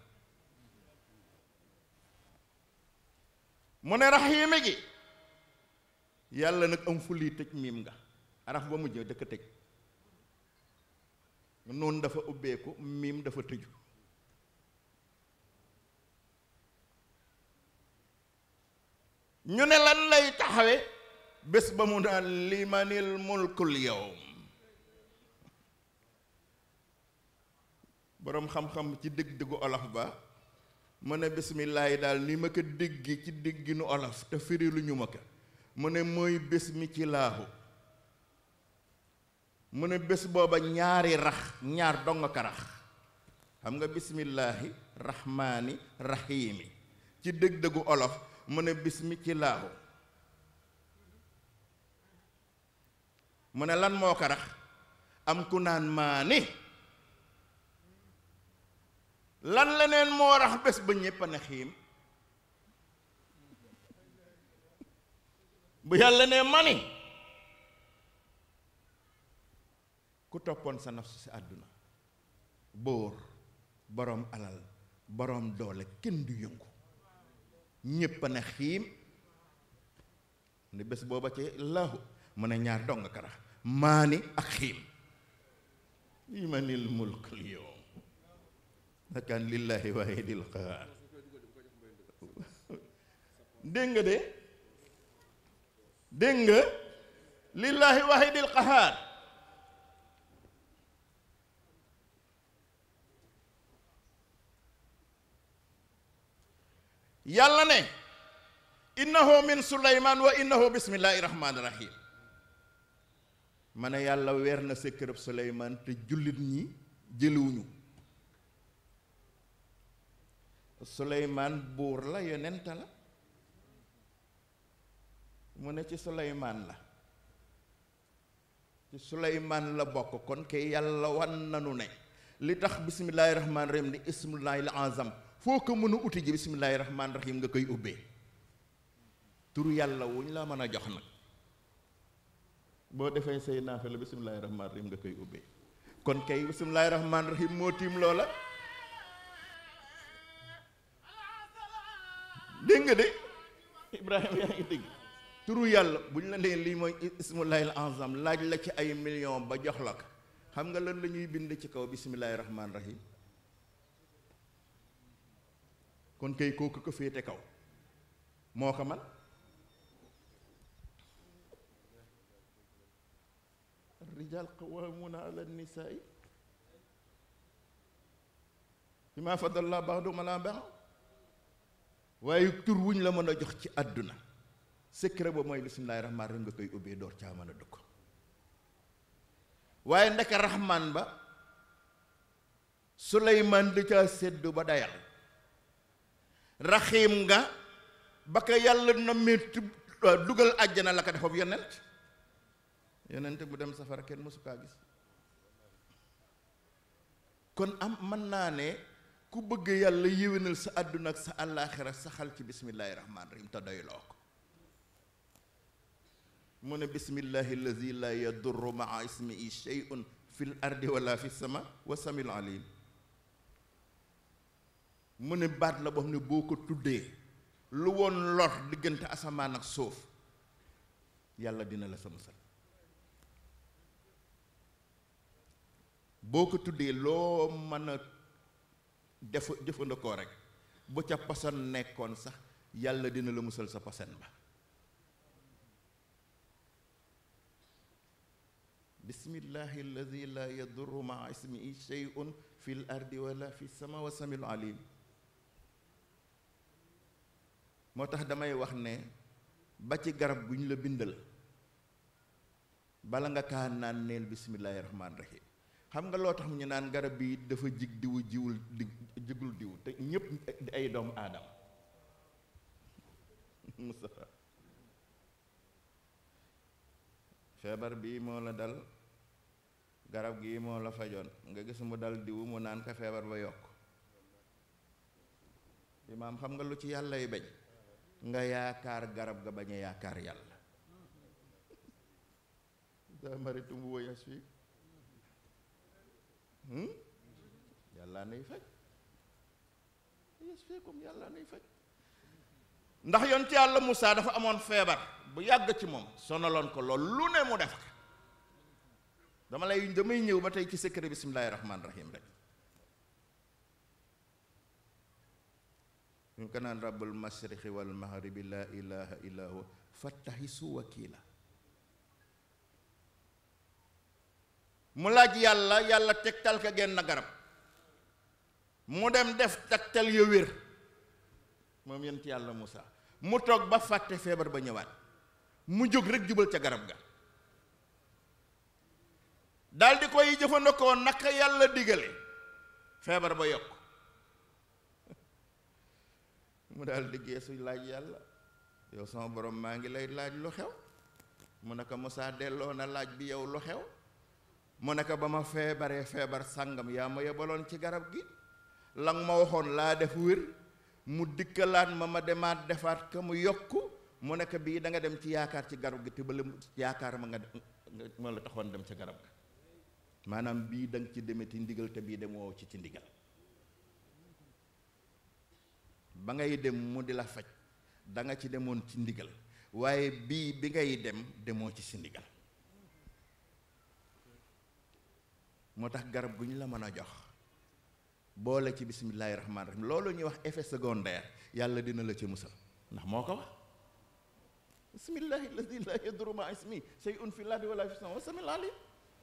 mu ne raxiime gi yàlla nag am fu lii tëj miim nga araf ba mujj dëkk tëj noonu dafa ubbeeku miim dafa tëju ñu ne lan lay taxawe bés ba mu naan limanil mulkul yawm boroom xam-xam ci dëgg-dëggu olof ba mu ne bismillaahi daal ni ma ko déggi ci dégginu olof te firi lu ñu ma ko mu ne mooy bés mi ci laahu mu ne bés booba ñaari rax ñaar dong ka rax xam nga bismillaahi rahmaani rahiimi ci dëgg-dëggu olof mu ne bismi ci laahu mu ne lan moo ko rax am ku naan maani lan leneen moo rax bés ba ñépp a ne xiim bu yàlla ne mani ku toppoon sa nafsu si àdduna bóor boroom alal boroom doole kenn du yëngu ñépp a ne xiim ne bés booba ci laahu mu ne ñaar dong karax maani ak xiim limanil mulkul yawm nakaan lillahi waahidil qahaar dégg nga de dégg nga lillahi waahidil qahaar yàlla ne innahu min suleymaan wa innahu bismillahi rahmaani rahim ma ne yàlla weer na secret suleymaan te jullit ñi jëliwuñu suleymaan buur la yonent la mu ne ci suleymaan la ci suleymaan la bokk kon kay yàlla wan nanu ne li tax bismillaahi rahmaani rahim di ismullaahil azam foo ko mën a uti ji bismillaahi rahmaani rahim nga koy ubbee turu yàlla wuñ la mën a jox nag boo defee say naafila bismillaahi rahmaani rahim nga koy ubbee kon kay bismillaahi rahmaani rahim moo tiim loola dégg nga de Ibrahima yaa ngi dégg turu yàlla bu ñu la nee lii mooy ismullahil azam laaj la ci ay million ba jox la ko xam nga lan la ñuy bind ci kaw bismillahi rahmaani rahim kon kay kooku ko féete kaw moo ko man الرجال قوامون على النساء بما فضل الله بعضهم على بعض waaye tur wuñ la mën a jox ci àdduna secret ba mooy bismillaahi rahmaan rahim nga koy ubbee door caa mën a dugg waaye ndeke rahmaan ba suleymaan di caa séddu ba dayal raxiim nga ba ko yàlla na metti dugal àjjana la ko defab yonent yonent bu dem safara kenn mësu kaa gis kon am mën naa ne ku bëgg yàlla yéwénal sa àdduna ak sa àllaaxira saxal ci bismillaahi rahmaani rahim te doyloo ko mu ne bismillaahi allazi laa yadurru maa ismihi shay'un fil ardi wala fi sama wa samil alim mu ne baat la boo xam ne boo ko tuddee lu woon lor diggante asamaan ak suuf yàlla dina la sa musal boo ko tuddee loo mën a def jëfandikoo rek bu ca poson nekkoon sax yàlla dina la musal sa poson ba bismillahi alladi la yadurru maa ismihi shay'un fi l ardi wala fi sama wa samiul alim moo tax damay wax ne ba ci garab gu ñu la bindal bala nga kaa naan neel bismillahi rahmaani rahim xam nga loo tax ñu naan garab bi dafa jig diwu jiwul di jigul diw te ñépp di ay doomu aadama Moustapha feebar bii moo la dal garab gii moo la fajoon nga gis mu dal diwu mu naan ka feebar ba yokk imaam xam nga lu ci yàlla yi bañ nga yaakaar garab ga bañ a yaakaar yàlla daa maritum woyas fii yàlla nay faj yes feekum yàlla nay faj ndax yonent yàlla Moussa dafa amoon feebar bu yàgg ci moom sonaloon ko lool lu ne mu def ko dama lay damay ñëw ba tey ci secret bismillaahi rahmaani rahim rek ñu ko naan rabbul mashriqi wal maghribi laa ilaha illa huwa fattahisu wakila mu laaj yàlla yàlla tegtal ka genn garab mu dem def tegtal ya wér moom yent yàlla Moussa mu toog ba fàtte feebar ba ñëwaat mu jóg rek jubal ca garab ga daldi koy jëfandikoo naka yàlla digale feebar ba yokk mu daal di geesu laaj yàlla yow sama borom maa ngi lay laaj lu xew mu ne ko Moussa delloo na laaj bi yow lu xew mu ne ko ba ma feebaree feebar sàngam yaa ma yebaloon ci garab gi la nga ma waxoon laa def wér mu dikkalaat ma ma demaat defaat ka mu yokk mu nekk bii da nga dem ci yaakaar ci garab gi te ba yaakaar ma nga ma la taxoon dem ca garab ga maanaam bii da nga ci demee ci ndigal te bii demoo ci ci ndigal ba ngay dem mu di la faj da nga ci demoon ci ndigal waaye bii bi ngay dem demoo ci si ndigal moo tax garab gu ñu la mën a jox boole ci bismillaahi rahmaani rahim loolu ñuy wax effet secondaire yàlla dina la ci musal ndax moo ko wax bismillaahi alladi laa yadurru maa ismi shay'un fil ardi wala fis samaa'i wa samiul alim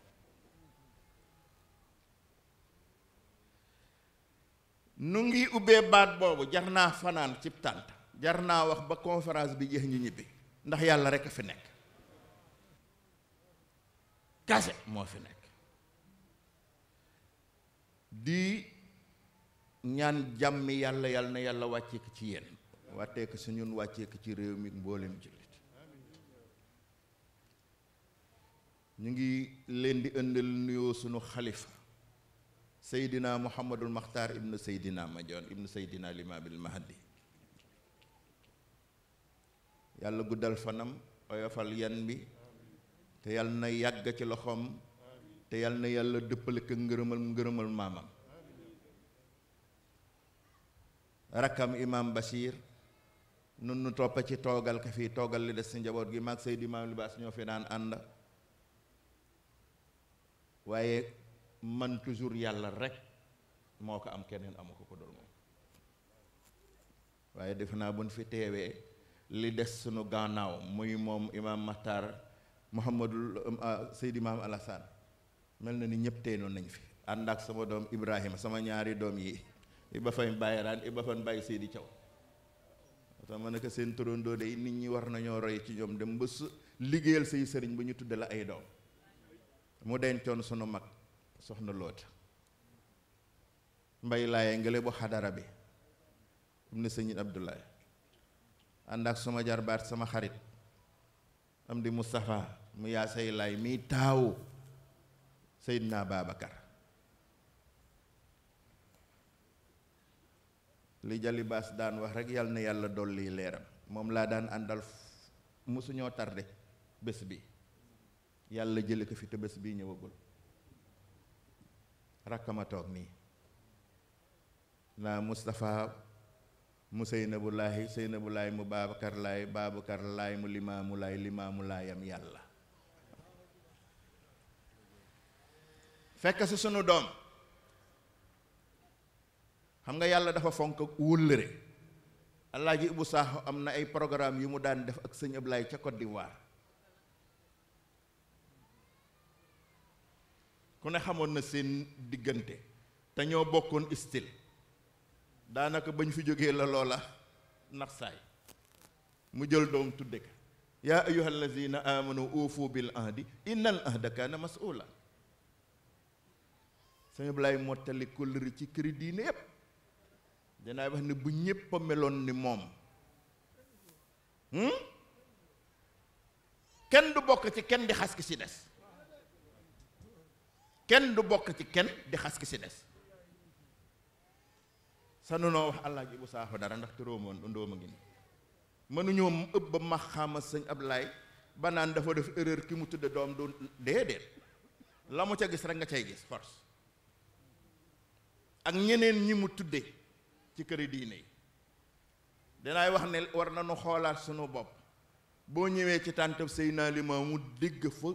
nu ngi ubbee baat boobu jar naa fanaan cib tànt jar naa wax ba conférence bi jeex ñu ñibbi ndax yàlla rek a fi nekk kase moo fi nekk di ñaan jàmmi yàlla yàlla na yàlla wàccee ko ci yéen wàttee ko su ñun wàccee ko ci réew mi mboolem jullit ñu ngi leen di ëndal nuyoo sunu xalifa seydina muhammadul maxtaar ibnu seydina majoon ibnu seydina limaabil mahdi yàlla guddal fanam oyofal yan bi te yàlla na yàgg ci loxoom te yàlla na yàlla dëppale ko ngërëmal ngërëmal maamam rakkam imam Bachir nun nu toppa ci toogal ka fii toogal li des ci njaboot gi maag Seydi Maam Libaas ñoo fi daan ànd waaye man toujours yàlla rek moo ko am keneen amu ko ko dul moom waaye defe naa bu ñu fi teewee li des sunu gannaaw muy moom imam Maxtaar Muhammadul Seydi Maam Alassane mel na ni ñëpp teenoon nañ fi ànd ak sama doom Ibrahima sama ñaari doom yi Iba Faye bàyyi raan Iba Faye bàyyi Seydi Thiaw tax ma ne ko seen turandoo de nit ñi war nañoo roy ci ñoom dem ba su liggéeyal say sëriñ ba ñu tudde la ay doom mu dencoon sunu mag soxna loota mbay laaye ngele bu xadara bi am na sëñ Abdoulaye ànd ak sama jarbaat sama xarit am di Moustapha mu yaa say laay miy taawu Seydina Babacar li jalibaas daan wax rek yàlla na yàlla dolli leeram moom laa daan àndal mosuñoo tarde bés bi yàlla jële ko fi te bés bii ñëwagul rakkama toog nii naa Moustapha mu Seynabu Laahi Seynabu Laay mu Babacar Laay Babacar Laay mu Limaamu Laay Limaamu Laayam yàlla fekk si sunu doom xam nga yàlla dafa fonk wóllëre Alaaji Ibu Saaxo am na ay programme yu mu daan def ak sëñ Ablaay ca Côte d'Ivoire ku ne xamoon na seen diggante te ñoo bokkoon style daanaka bañ fi jógee la loola nax saay mu jël doom tudde ka yaa ayyuha allazina amanu uufu bil ahdi innal ahda kaana mas'uula sëñ Ablaay mottali kóllëre ci këri diine yépp danaa wax ne bu ñépp a meloon ni moom kenn du bokk ci kenn di xas ki ci des kenn du bokk ci kenn di xas ki ci des sanu noo wax allah ji bu saaxo dara ndax te róomoon ndóoma ngi nii mënuñoo ëpp ba ma xama sëñ Ablaay ba naan dafa def erreur ki mu tudde doom du déedéet la mu ca gis rek nga cay gis force ak ñeneen ñi mu tudde ci këri diine yi dinaay wax ne war nañu xoolaat sunu bopp boo ñëwee ci tàntab Seydina Limaamu mu dégg fa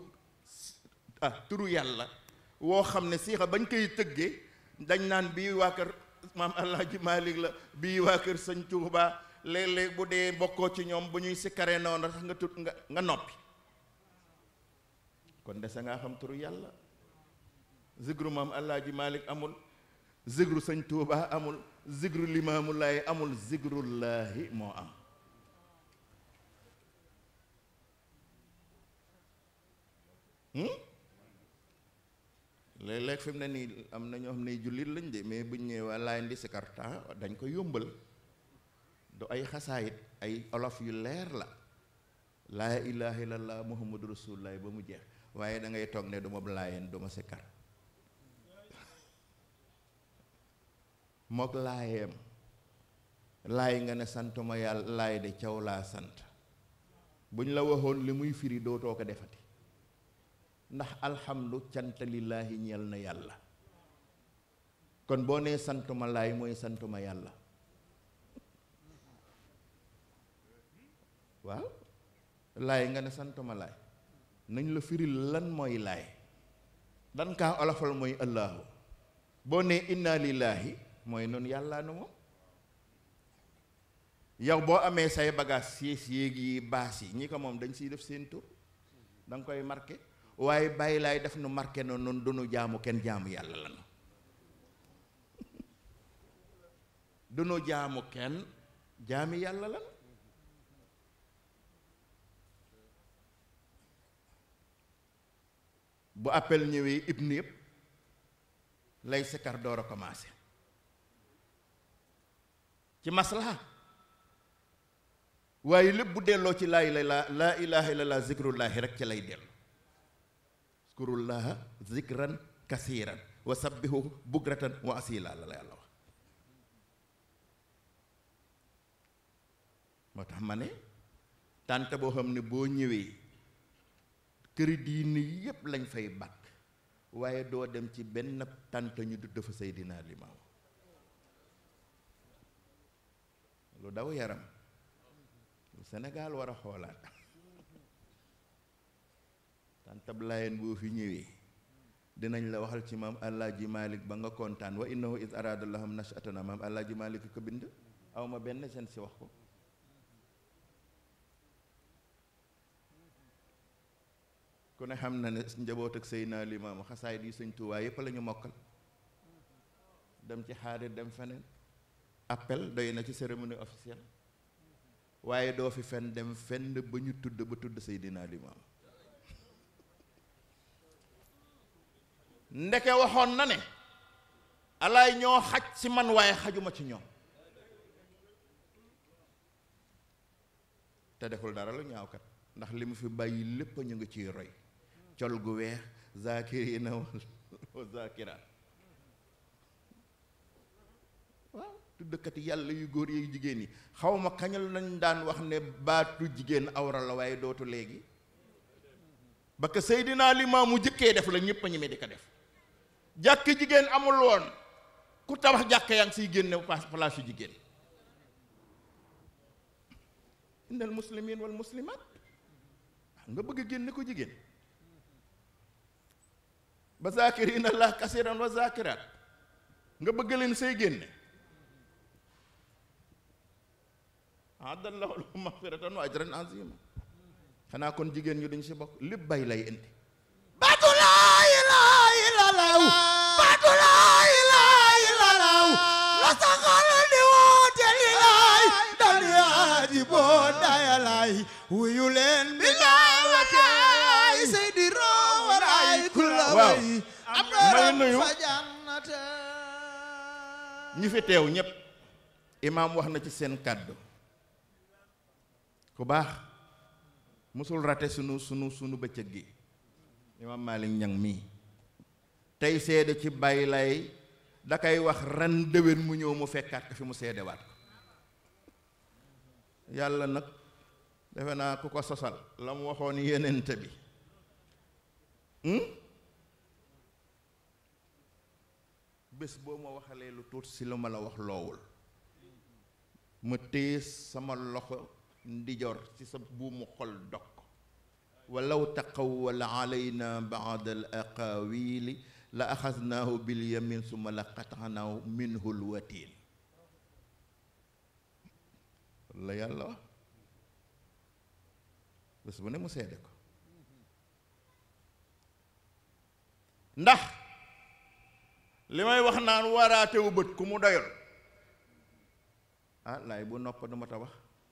ah turu yàlla woo xam ne siixa bañ koy tëggee dañ naan bii waa kër maam Alaaji Malik la bii waa kër sëñ Tuuba léeg-léeg bu dee bokkoo ci ñoom bu ñuy sikkaree noonu sax nga tut nga nga noppi kon dese ngaa xam turu yàlla zikru maam Alaaji Malik amul zikru sëñ Tuuba amul zikru limaamullaahi amul zikrullaahi moo am léeg-léeg fi mu ne nii am na ñoo xam ne jullit lañ de mais buñ ñëwee waa laay ndi sikarta dañ ko yombal du ay xasaayit ay olof yu leer la laa ilaha illallah muhammadu rasulullah ba mu jeex waaye da ngay toog ne du ma laayeen du ma sikar mook laayeem laay nga ne santuma yàlla laay de caw laa sant buñ la waxoon li muy firi dootoo ko defati ndax alhamdu cant lillaahi ñeel na yàlla kon boo nee santuma laay mooy santuma yàlla waaw laay nga ne santuma laay nañ la firil lan mooy laay dan kaa olofal mooy allaahu boo nee inna lillaahi mooy noonu yàllaa nu moom yow boo amee say bagage siis yéeg yi baas yi ñi ko moom dañ siy def seen tur da nga koy marqué waaye bàyyi laay def nu marqué na noonu dunu jaamu kenn jaamu yàlla lanu dunu jaamu kenn jaami yàlla lan bu appel ñëwee ibn yëpp lay sikar door a commencé ci maslaha waaye lépp bu delloo ci laa ilaa laa ilaha illallah zikrullahi rek ci lay dellu zkurullaha zikran kasiran wa sabbihu bukratan wa asila la la yàlla wax moo tax ma ne tànt boo xam ne boo ñëwee këri diine yépp lañ fay bàkk waaye doo dem ci benn tànt ñu du dafa Seydina Limaam lu daw yaram lu Sénégal war a xoolaat tàntab laayeen boo fi ñëwee dinañ la waxal ci maam Alaaji Malik ba nga kontaan wa innahu is arada lahum nashatana maam Alaaji Malik ko bind aw ma benn seen si wax ko ku ne xam na ne njaboot ak Seydina Limaamu xasaay di sëñ Tuubaa yépp la ñu mokkal dem ci xaadir dem feneen appel doy na ci cérémonie officielle waaye doo fi fen dem fenn ba ñu tudd ba tudd Seydina Limaamu ndeke waxoon na ne alaay ñoo xaj ci man waaye xajuma ci ñoom te deful dara lu ñaaw kat ndax li mu fi bàyyi lépp ñu ngi ciy roy col gu weex zakirina wa zakiraat waaw tuddkati yàlla yu góor yi jigéen yi xaw ma kañal nañ daan wax ne baatu jigéen awra la waaye dootu léegi ba que Seydina Limaamu jëkkee def la ñépp a ñeme di ko def jàkk jigéen amul woon ku tabax jàkk yaa ngi siy génne place yu jigéen innal muslimin wal muslimat nga bëgg a génne ko jigéen ba zakirina allah kasiran wa zakirat nga bëgg leen say génne adallahu lahum maghfiratan wa ajran azima xanaa kon jigéen ñu duñ si bokk lépp bay lay indi baatu laa ilaaha illallaah baatu laa ilaaha illallaah la saxal di woote li laay dal yaaji boo dayalaay wuyu leen bi laay wataay seydi roowalaay kulla waaw way am may nuyu fa jannate ñi fi teew ñépp imaam wax na ci seen kàddu ku baax musul rate sunu sunu sunu bëccëg gi imaam Malick Ñang mii tey seede ci bàyyi lay da koy wax ren déwén mu ñëw mu fekkaat ko fi mu seedewaat ko yàlla nag defe naa ku ko sosal la mu waxoon yenente bi bés boo ma waxalee lu tuut si lu ma la wax loowul ma téye sama loxo ndijoor ci sa buumu xol dog walaw taqawwala alayna baad al aqawili la axasnaahu bil yamin summa la qataxnaahu minhu lwatiin la yàlla wax bés bu ne mu seede ko ndax li may wax naan waraatewu bët ku mu doyal ah laay bu nopp du ma ta wax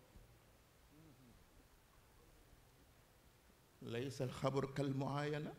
laysa alxabar kal muayana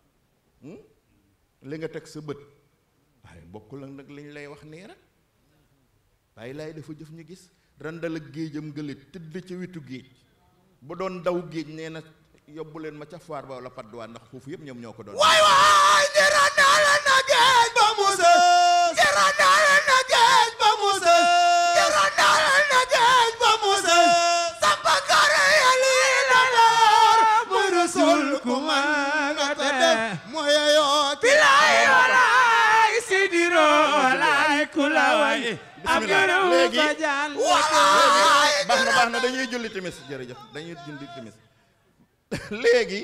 li nga teg sa bët waaye bokkul ak nag liñ lay wax nii rek waaye laay dafa jëf ñu gis randal ak géejam gële tëdd ca witu géej bu doon daw géej nee na yóbbu leen ma ca faar ba wala padduwaa ndax foofu yëpp ñoom ñoo ko doon waay waay di randal na géej ba mu sës di randal na géej ba mu sës di randal na géej ba mu sës samba kare ya lii la leer muy rasul ku man nga te def mooy yoo bilaay walaay sidiro walaay ku la way am bismillah gërëm léegi ba jaan walaay baax na baax na dañuy julli timis jërëjëf dañuy julli timis léegi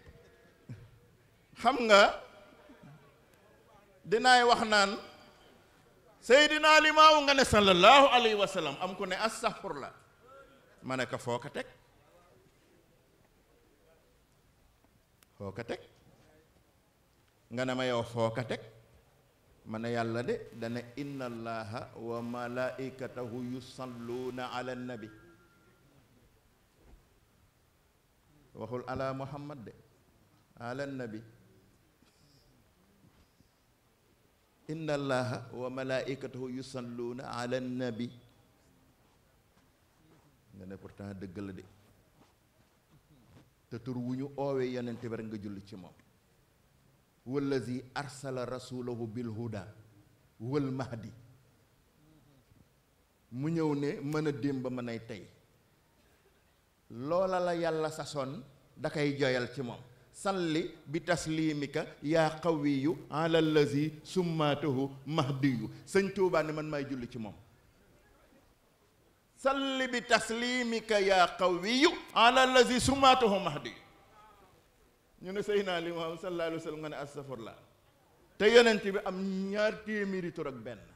xam nga dinaay wax naan Seydina Limaamu nga ne sallallahu alayhi wa sallam am ku ne astaghfirullah ma ne ko foo ko teg foo ko teg nga ne ma yow foo ko teg ma ne yàlla de dana inna allaha wa malaikatahu yusalluuna ala nabi waxul ala muhammad de ala nabi inna allaha wa malaikatahu yusalluuna ala nabi nga ne pourtant dëgg la de te tur wu ñu oowee yonent bi rek nga julli ci moom wallazi arsala rasulahu bil huda wal mahdi mu ñëw ne mën a démb mën ay tey loola la yàlla sasoon da koy joyal ci moom salli bi taslimika yaa qawiyu ala allazi summaatahu mahdiyu sëñ Tuubaa ne man maay julli ci moom salli bi taslimika yaa qawiyu ala allazi summaatahu mahdiyu ñu ne Seydina Limaamu sallallahu alayhi wa sallam nga ne astafurlah te yonent bi am ñaar téeméeri tur ak benn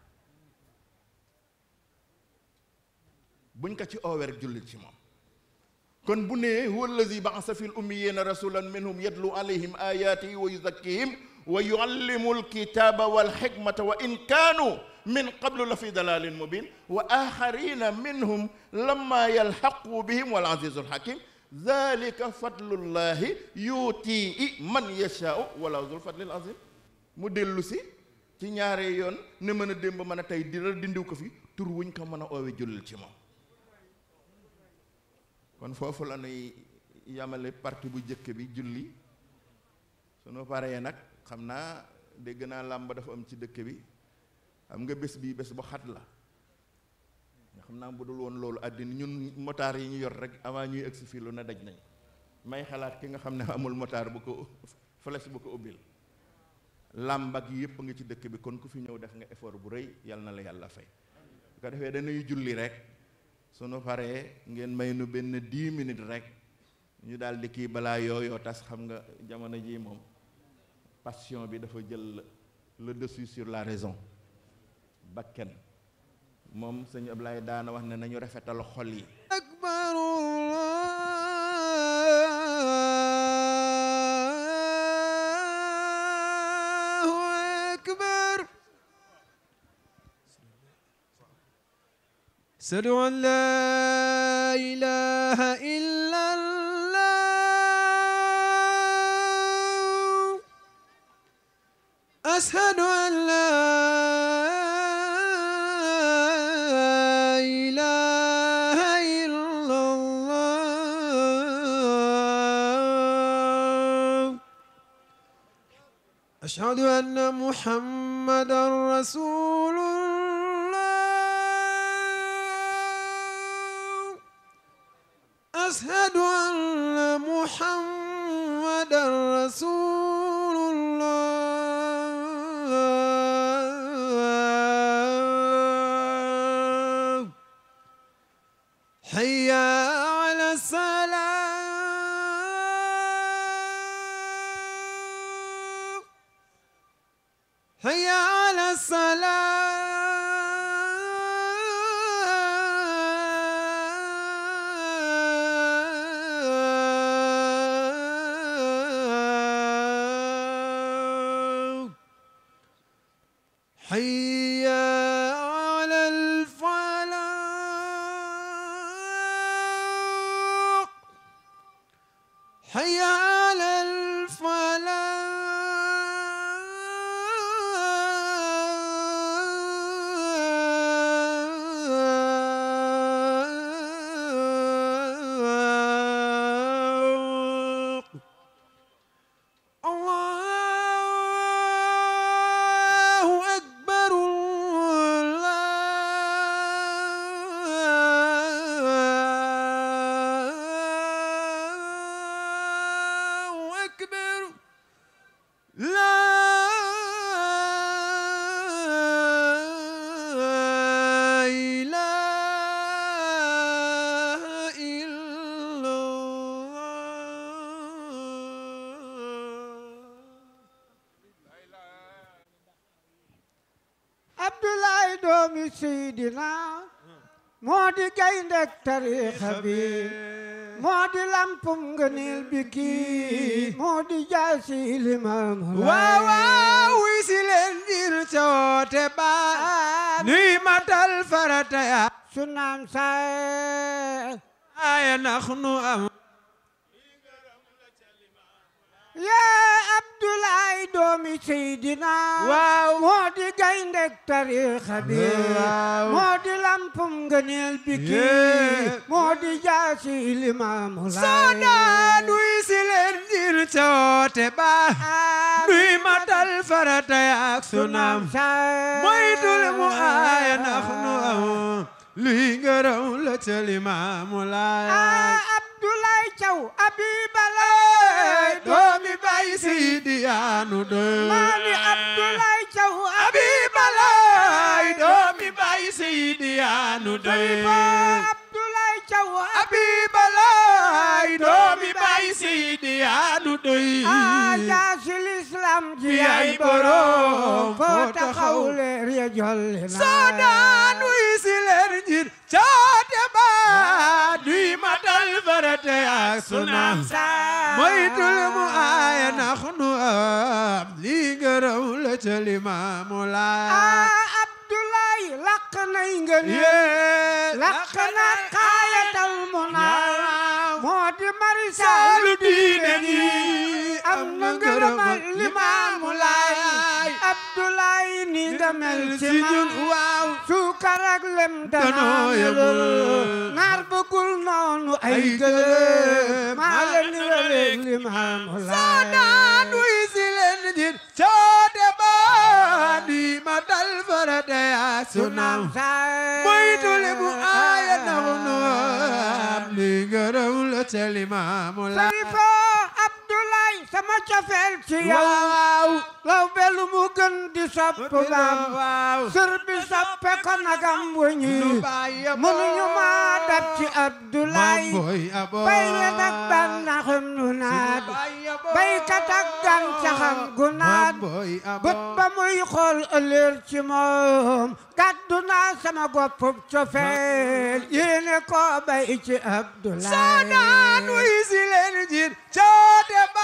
buñ ko ci oowee rek jullil ci moom kon bu nee huwa allazi ba'asa fil ummiyina rasulan minhum yatlu alayhim ayatihi wa yuzakkihim wa yuallimu alkitaba wal hikmata wa in kaanu min qablu la fi dalalin mubin wa axarina minhum lamma yalhaqu bihim wal azizul hakim zalika fadlullahi yuutii man yashaau wala zul fadlil azim mu dellu si ci ñaare yoon ne mën a démb mën a tey dira dindiw ko fi tur wuñ ko mën a oowe jullil ci moom kon foofu la nuy yamale parti bu jëkk bi julli sunu paree nag xam naa dégg naa làmb dafa am ci dëkk bi xam nga bés bii bés bu xat la nga xam naa bu dul woon loolu àddina ñun motaar yi ñu yor rek avant ñuy egsi fii lu ne daj nañ may xalaat ki nga xam ne amul motaar bu ko flèche bu ko ubbil làmb ak yépp nga ci dëkk bi kon ku fi ñëw def nga effort bu rëy yal na la yàlla fay bu ko defee dañuy julli rek sunu paree ngeen may nu benn dix minutes rek ñu daal di kii balaa yooyoo tas xam nga jamono ji moom passion bi dafa jël le dessus sur la raison bakken moom sëñ Ablaye daana wax ne nañu rafetal xol yi أكبر الله أكبر أشهد أن لا إله إلا الله أشهد أن لا إله إلا الله أشهد أن محمدا رسول الله أشهد أن محمدا رسول الله حي على الصلاة حي على الصلاة حي على الفلاح حي على الفلاح الله أكبر الله أكبر لا إله إلا الله Abdoulaye doomi Seydina moo di gayndek tariixa bi moo di lampum ngëneel bi kii moo di jaasi limaamu waaw waaw wuy si leen ngir coote ba nuy matal farata ya su naan saay aya nax nu am yaa Abdoulaye doomi Seydina waaw moo di gayndek tariixa bi waaw. moo di lampum ngëneel bi Yeah. kii moo di jaasi limaamu soodaan wuy si leen ngir coote ba nuy matal farata ya ak sunam moytul mu aya nax nu am luy ngërëm la ca limaamu laay Abdoulaye Thiaw Abibalaay doomi bay Sidi yaanu doy maami Abdoulaye Thiaw Abibalaay doomi bay Sidi yaanu doy Abdoulaye Thiaw Abibalaay doomi bay Sidi yaanu doy Jaasil Islam ji Fi ay ay borom borom, foo foo taxaw taxaw. leer ya jolli na soodaan wuy si leen ngir coote ba duy matal farate ak sunam moytul mu aaya nax nu am lii ngërëm la ca limaamu laay Abdoulaye laq nay ngeen yee laq na xaayatal mu naa moo di marisa saalu diine ji am na ngërëmal limaamu laay Abdoulaye ni nga mel ci si ñun man waaw suukar ak lem Danoo danaa yemul. melul naar bëggul noonu ay Ay gëlëm gëlëm. maa la niraleeg limaamu soodaan laay wuy si leen ngir coote ba duy matal farate ak sunam moytul mu aaya nax nu am lii ngërëm la ca limaamu laay Sarifa Abdoulaye sama cofeel ci yow waaw law belu mu gën di sopp baam waaw sër bi soppe ko nagam wëñi nu bàyyi mënuñu ma dab ci Abdoulaye boy abo bay la nag bànnaxum nu naat baykat ak gàncaxam gu naat boy abo bët ba muy xool ëllëer ci moom gàddu naa sama goppub cofeel yéene ko bay ci Abdoulaye soodaan wuy si leen ngir coote ba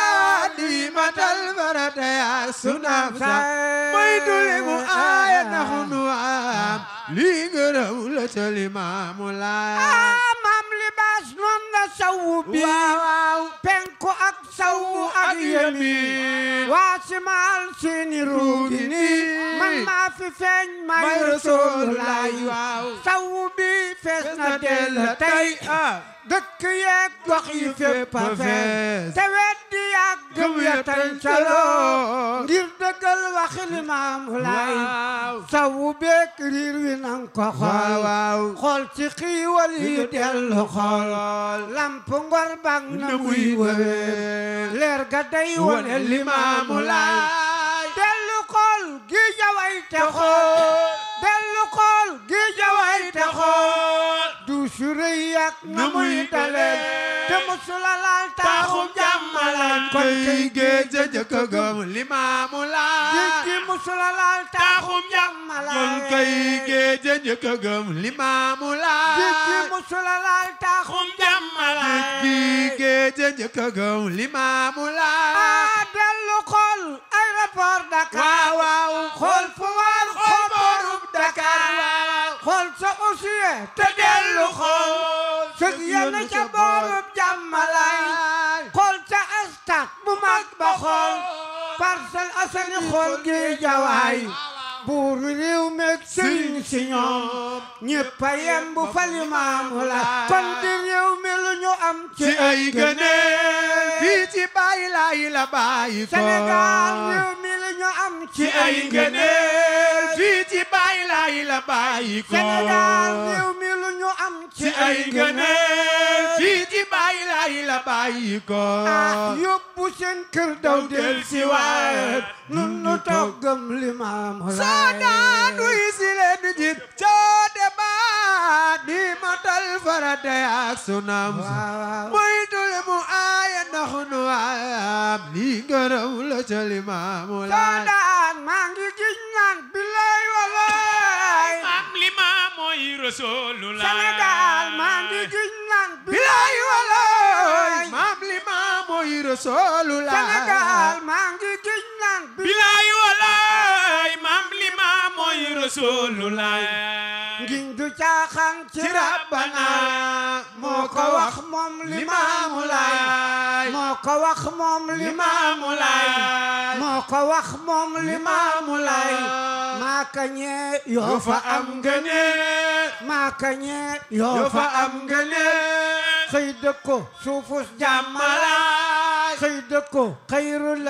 di matal farate ak sunam sa moytul mu aaya nax nu am lii ngërëm la ca limaamu laay ah maam libaas noon la sawu bi waaw penku ak sawu ak yemi waa simaal seeni ruugi ni man maa fi feeñ may may Rasulullaay Rasulullaay waaw sawu bi fees na dell tey dëkk yeeg gox yi fépp a fees te weddi yàgg gëm ya tancaloo ngir dëggal waxi Limaamu Laay sawu beek riir wi nang ko xool waaw xool ci xiiwal yi dellu xool lamp ngor bang na muy wëwee leer ga day wone Limaamu Laay dellu xool gi jaway te xool dellu xool gi jaway te xool du su rëy yàgg na muy daleen te musula laal taaxum jàmmalaan kon kay géej a jëkk a gëm limaamu laay géej gi musula laal taaxum jàmmalaay jël kay géej a njëkk a gëm limaamu laay géej gi musula laal taaxum jàmmalaay géej gi géej a njëkk a gëm limaamu laay ah dellu xool aéroport Dakar waaw waaw xool fu war xool boorub Dakar xool sa aussi te dellu xool sëg yenn ca boorub jàmmalaay xool ca stade bu mag ba xool Parcelles Assainies xool gi jawaay buuru réew meeg sëriñ si ñoom ñëpp a yem bu fa limaamu la kon di réew mi lu ñu am ci ci ay gëneel fii ci bàyyi laay la bàyyi ko Sénégal réew mi lu ñu am ci ci ay gëneel fii ci bàyyi laay la bàyyi ko Sénégal réew mi lu ñu am ci ay gëneel fii ci bàyyi laay la bàyyi ko ah yóbbu seen kër daw del si waat nun nu toggam limaamu laay Saadaan wuy si leen jit coote baat di matal farata ak sunam waaw moytul mu aaya ndax nu am lii ngërëm la ca limaamu laay Saadaan maa ngi giñ naan billaay walaay am lima mooy rasulullah Sénégal maa ngi giñ naan bilaay walaay maam limaam mooy rasulullah Sénégal maa ngi giñ naan bilaay walaay maam lima mooy rasulullah ngiñ du caaxaan ci ci rabbana rabbana moo ko wax moom limaamu laay moo ko wax moom limaamu laay moo ko wax moom limaamu laay maa ka ñee yoo fa am ngëneel maa ka ñee yoo fa am ngëneel xëy dëkko suufus jàmmalaay xëy dëkko xayrul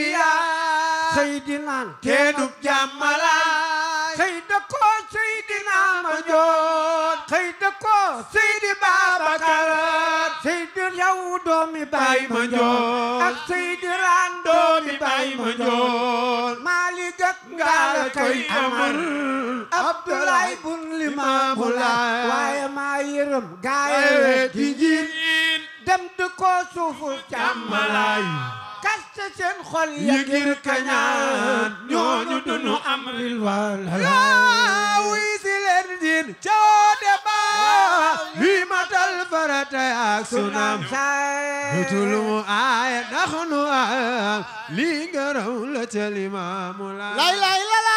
anbiyaa xëy di naan keenub jàmmalaay xëy dëkko Seydina ma joon xëy dëkko Seydi Babacar Seydi yow doomi Baay ma joon ak Seydi Raan doomi Baay ma joon Maalik ak Ngaala kay Amar Abdoulaye bun Limaamu Laay waaye maa yërëm gaaye di njiit dem dëkko suufu jàmmalaay kaste seen xol ya ngir kañaan ñooñu dunu am rilwaan yaa wuy si leen jin coote baat li matal farata ak sunam Lutul mu aaya ndax nu am lii ngërëm la ca limaamu laay lay lay la la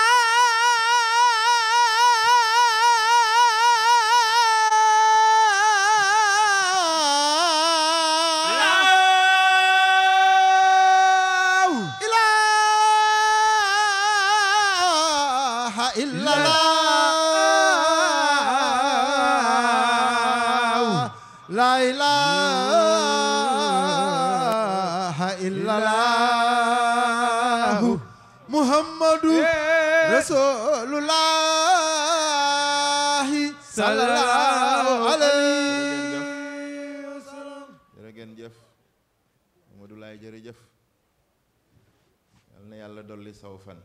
ilaha illallah la ilaha illallah muhammadu rasulullahi sallallahu alayhi wa sallam jërë ngeen jëf Mamadou Laye jërëjëf yal na yàlla dolli saw fan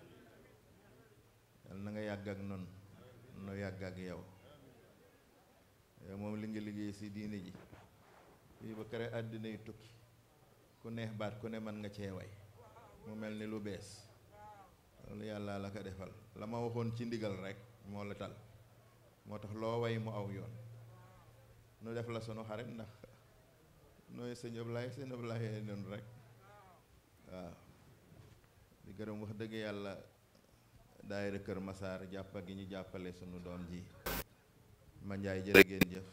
yal na nga yàgg ak nun nu yàgg ak yow yow moom li nga liggéey si diine ji fii ba kere àddina yi tukki ku neex baat ku ne mën nga cee way mu mel ni lu bees loolu yàlla la ko defal la ma waxoon ci ndigal rek moo la tal moo tax loo way mu aw yoon nu def la sunu xarit ndax nooy sëñ Ablaye sëñ Ablaye noonu rek waaw di gërëm wax dëgg yàlla daayira Kër Masaar jàppa gi ñu jàppale sunu doom ji ma njaay jërë ngeen jëf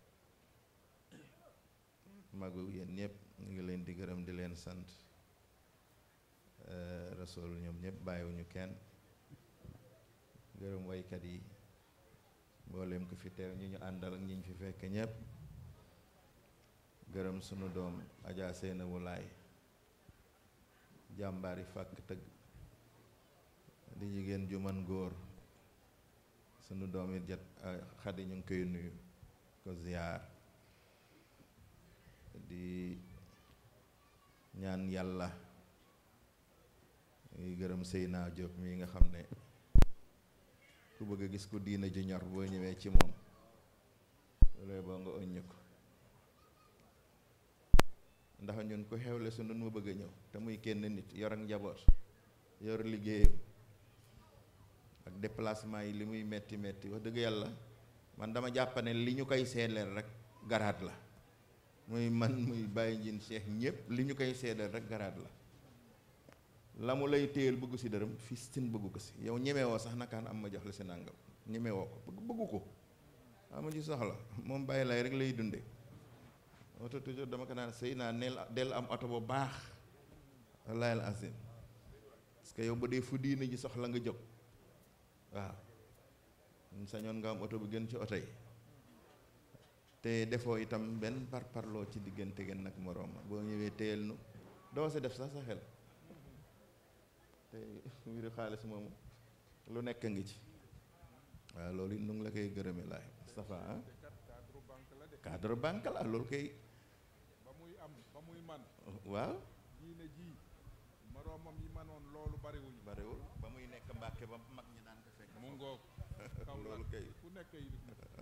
magu yéen ñëpp ñu ngi leen di gërëm di leen sant rasool ñoom ñëpp bàyyiwuñu kenn gërëm waykat yi mboolem ko fi teew ñi ñu àndal ak ñi ñu fi fekk ñëpp gërëm sunu doom Adja Seynabu Laay jàmbaari fàkk tëgg di jigéen ju man góor sunu doom it jat xadi ñu ngi koy nuyu ko ziyaar di ñaan yàlla ngi gërëm Seyna Diop mi nga xam ne ku bëgg a gis ku diina ju ñor boo ñëwee ci moom loolu boo nga ëññ ko ndax ñun ku xewle su nun ma bëgg a ñëw te muy kenn nit yor ak njaboot yor liggéeyam déplacement yi li muy metti metti wax dëgg yàlla man dama jàpp ne li ñu koy seedeel rek garaat la muy man muy bàyyi njin cheikh ñëpp li ñu koy seedeel rek garaat la la mu lay téyel bëggu si dërëm fistin bëggu ko si yow ñemewoo sax nakaan am ma jox la si nàngam ñemewoo ko bëgg bëggu ko amu ci soxla moom bàyyi lay rek lay dunde oto toujours dama ko naan sëy naa neel del am oto bu baax wallahi al azim parce que yow ba dee fu diine ji soxla nga jóg waaw ñu sañoon nga am oto bu gën ci oto yi te defoo itam benn par parloo ci diggante gen nag moroom boo ñëwee téyel nu doo si def sax sa xel te mbiru xaalis moomu lu nekk ngi ci waaw loolu it nu ngi la koy gërëme laay Moustapha ah cadre banque la loolu koy ba muy am ba muy man waaw diine ji moroomam yi manoon loolu bariwuñu bariwul ba muy nekk Mbàkke ba mag ñi daan ko fekk mu ngoog kaw loolu kay fu nekk yi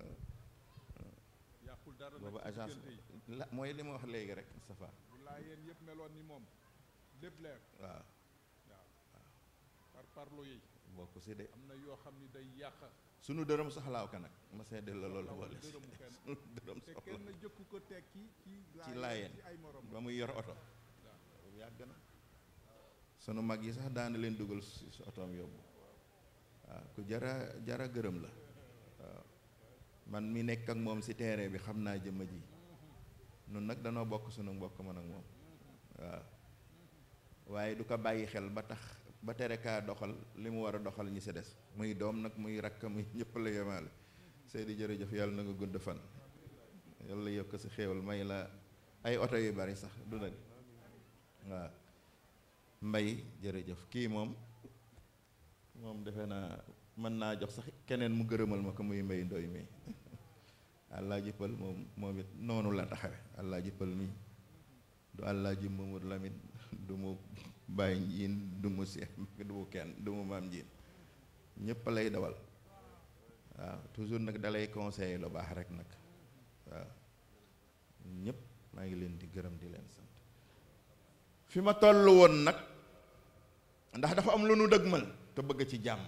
yàqul dara nag boobu ci agence diggante yi la mooy li ma wax léegi rek Moustapha bu laa yéen yëpp meloon ni moom lépp leer waaw waaw par parlo yi bokk si de am na yoo xam ni day yàq sunu dërëm soxlaaw ka nag ma seddal la loolu soxlawul boole si dërëmu kenn. sunu dërëm te soxla kenn jëkku ko tekki ci ci laayeen ci ay morom ba muy yor oto boobu yàgg na sunu mag yi sax daana leen dugal si si otoom yóbbu waaw ku jara jara gërëm la waaw man mi nekk ak moom si terrain bi xam naa jëmm ji nun nag danoo bokk sunu mbokk man ak moom waaw waaye du ko bàyyi xel ba tax ba tere kaa doxal li mu war a doxal ñi si des muy doom nag muy rakk muy ñëpp la yemaale Seydi jërëjëf yàlla na nga gudd fan yàlla yokk si xéewal may la ay oto yu bari sax du nag waaw mbay jërëjëf kii moom moom defe naa mën naa jox sax keneen mu gërëmal ma ko muy mbay ndoy mi àllaa jëppal moom moom it noonu la taxawe àllaa jëppal mi du àllaa ji Mamadou Lamine du mu bàyyi njiin du mu seex du mu kenn du mu maam njiin ñépp lay dawal waaw toujours nag dalay conseiller lu baax rek nag waaw ñépp maa ngi leen di gërëm di leen sant fi ma toll woon nag ndax dafa am lu nu dëgmal te bëgg ci jàmm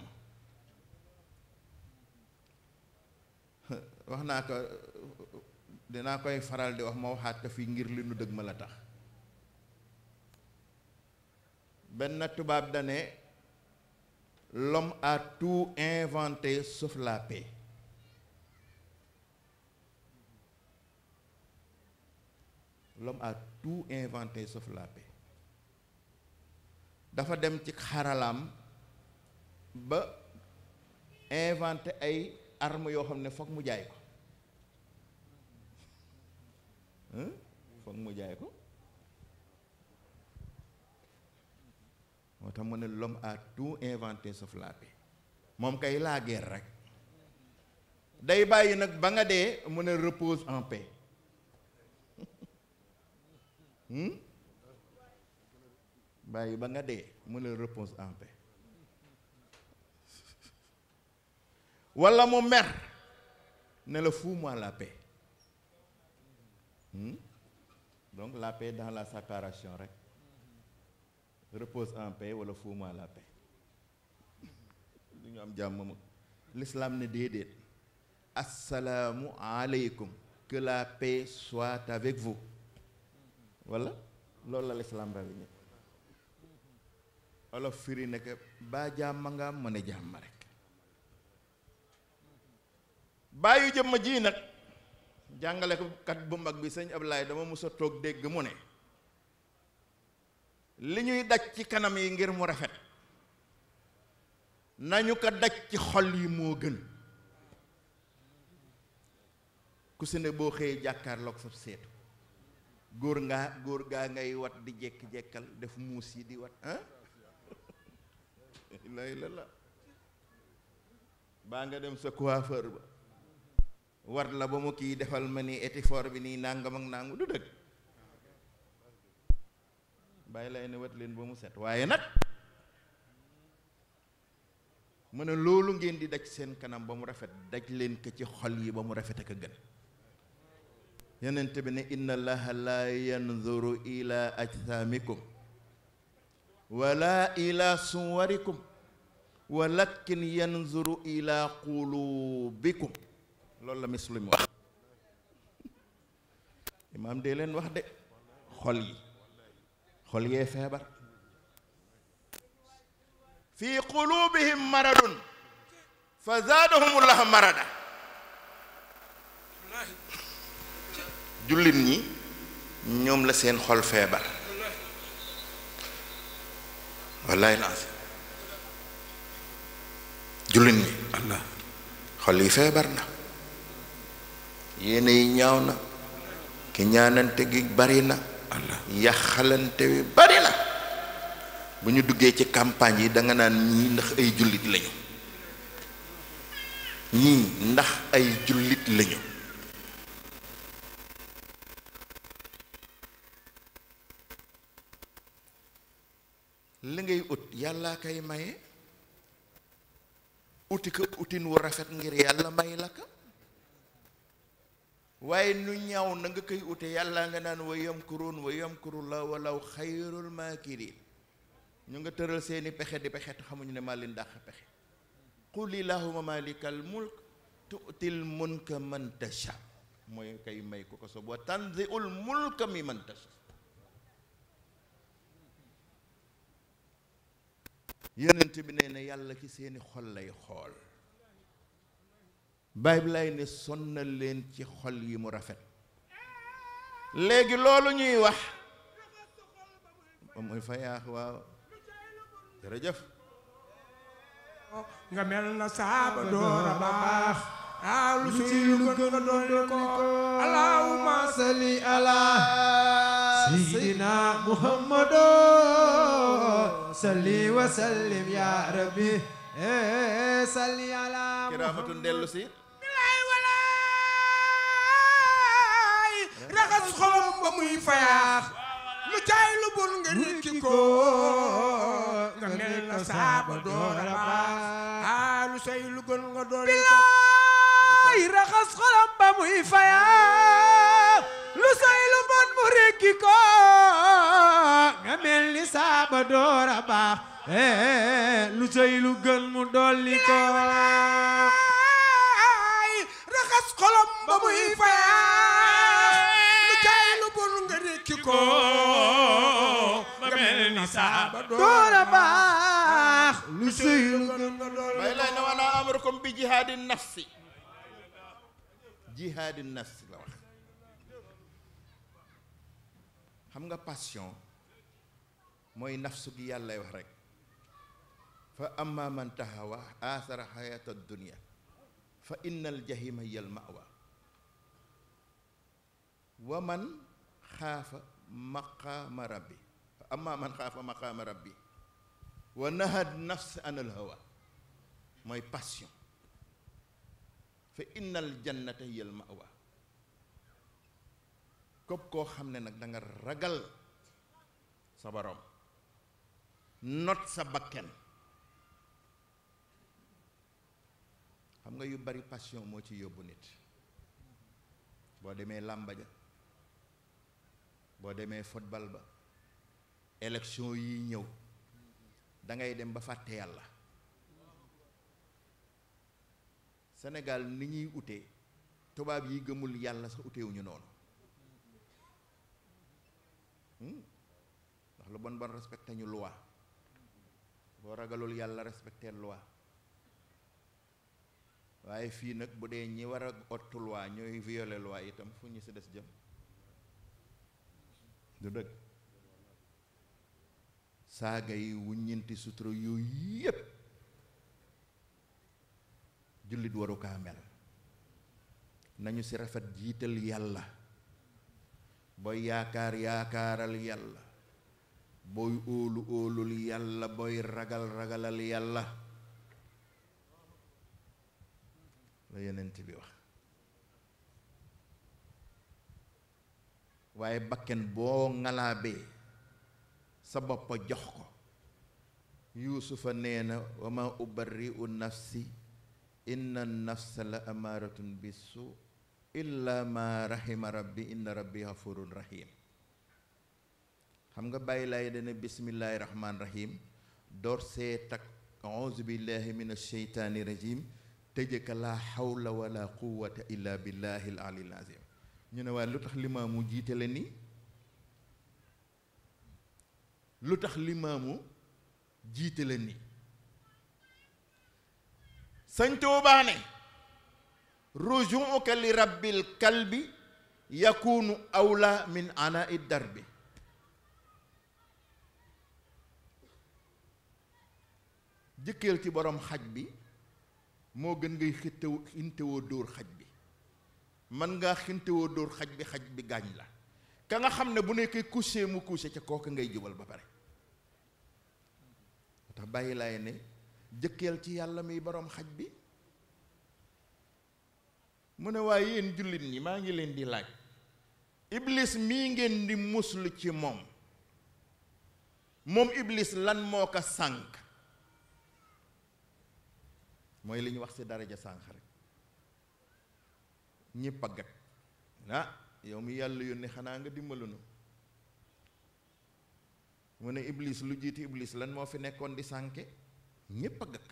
wax naa ko dinaa koy faral di wax ma waxaat ko fii ngir li nu dëgmal a tax benn tubaab dane l'homme a tout inventé sauf la paix l'homme a tout inventé sauf la paix dafa dem ci xaralaam ba inventé ay armes yoo xam ne foog mu jaay ko hein foog mu jaay ko moo tax mu ne l'homme a tout inventé sauf la paix moom kay la guerre rek day bàyyi nag ba nga dee mu ne repose en paix hmm bàyyi ba nga dee mu ne repose en paix walla mu mer ne la fous-moi la paix hmm donc la paix dans la séparation rek repose en paix wala fous-moi la paix du ñu am jàmm ma l'islam ne déedéet assalaamu aleykum que la paix soit avec vous wala loolu la l'islam rawi ñëpp olof firi ne que baa jàmm nga am ma ne jàmm rek bàyyi jëmm ji nag jàngale ko kat bu mag bi sëñ Ablaye dama mës a toog dégg mu ne li ñuy daj ci kanam yi ngir mu rafet nañu ko daj ci xol yi moo gën ku si ne boo xëyee jàkkaarloog sa seetu góor ngaa góor gaa ngay wat di jekki-jekkal def muus yi di wat ah lay la la baa nga dem sa coiffeur ba wat la ba mu kii defal ma ni étifor bi nii nàngam ak nàngu du dëgg bàyyi lay ne wat leen ba mu set waaye nag mu ne loolu ngeen di daj seen kanam ba mu rafet daj leen ko ci xol yi ba mu rafet ak a gën yenent bi ne inna allaha la yanzuru ila ajsamikum wala ila suwarikum walakin yanzuru ila qulubikum loolu la muslim wax imaam dee leen wax de xol yi xol yee feebar fi qulubihim maradun fa zaadahumullahu marada jullit ñi ñoom la seen xol feebar wallaay lancé jullit ñi allah xol yi feebar na yéene yi ñaaw na ki ñaanante gi bari na allah yaxalante wi bari na bu ñu duggee ci campagne yi danga naan ñii ndax ay jullit lañu ñii ndax ay jullit lañu li ngay ut yàllaa kay maye uti ko utin wu rafet ngir yàlla may la ka waaye nu ñaaw na nga koy ute yàlla nga naan wa yamkuruun wa yamkurullah walaw xayrul maakirin ñu nga tëral seeni pexe di pexe te xamuñu ne maa leen dàq pexe qul illahuma malikal mulk tu'til mulka man tasha mooy kay may ko ko sob wa tanzi'ul mulka mi man tasha yonent bi nee na yàlla ci seeni xol lay xool baay bi lay ne sonnal leen ci xol yi mu rafet léegi loolu ñuy wax moom mooy fa yaax waaw jërëjëf nga mel na saaba doora baax aalu suy lu gën nga dolli ko allahumma salli ala sayyidina muhammadu salli wa sallim ya rabbi eh salli ala kiraamatun dellu si walaay raxas xolam ba muy fayaax lu caay lu bon nga rikki ko nga mel na saaba doora baax aalu say lu gën nga dolli ko bilaay raxas xolam ba muy fayaax lu say lu bon mu rikki ko nga mel ni saaba doora baax eh lu say lu gën mu dolli ko ay raxas xolam ba muy fayaax lu caay lu bon nga rikki ko nga mel ni saaba doora baax lu say lu gën nga dolli bay lay na wana amrukum bi jihaadi nafsi jihaadi nafsi la wax xam nga passion mooy nafsu gi yàllay wax rek fa amma man tahawa athara hayata dunya fa inna al jahima hiya al mawa wa man xaafa maqaama rabbi fa amma man xaafa maqaama rabbi wa nahad nafs an al hawa mooy passion fa inna al jannata hiya al mawa képp koo xam ne nag da nga ragal sa borom not sa bakken xam nga yu bari passion moo ci yóbbu nit boo demee làmba ja boo demee football ba élection yi ñëw da ngay dem ba fàtte yàlla Sénégal ni ñuy utee tubaab yi gëmul yàlla sax utewuñu noonu ndax lu bon bon respecté ñu loi boo ragalul yàlla respecté loi waaye fii nag bu dee ñi war a ottu loi ñooy violer loi itam fu ñu si des jëm du dëgg saaga yi wuññinti sutura yooyu yépp jullit waru kaa mel nañu ci rafet jiital yàlla booy yaakaar yaakaaral yàlla booy óolu óolul yàlla booy ragal ragalal yàlla la yenent bi wax waaye bakken boo ngalaabee sa bopp jox ko yuusufa nee na wa ma ubarri'u nafsi inna nafsa la amaaratun bisu illa ma rahima rabbi inna rabbi ghafurun rahim xam nga bàyyi laay dana bismillaahi rahmaan rahim door see tak auzu billahi min asheytaani rajim tëje ka laa xawla wala quwata illa billahi al alil azim ñu ne waaye lu tax limaamu jiite la nii lu tax limaamu jiite la nii sëñ Tuubaa ne rujuuka li rabbil kalbi yakunu awla min ana i darbi jëkkeel ci borom xaj bi moo gën ngay xintewoo xintewoo dóor xaj bi man ngaa xintewoo dóor xaj bi xaj bi gaañ la ka nga xam ne bu nekkee couché mu couché ca kooka ngay jubal ba pare moo tax bàyyi laay ne jëkkeel ci yàlla miy borom xaj bi mu ne waaye yéen jullit ñi maa ngi leen di laaj iblis mii ngeen di muslu ci moom moom iblis lan moo ko sànk mooy li ñu wax ci daraja sànq rek ñépp a gat ah yow mi yàlla yónni xanaa nga dimbalu nu mu ne iblis lu jiiti iblis lan moo fi nekkoon di sànke ñépp a gëkk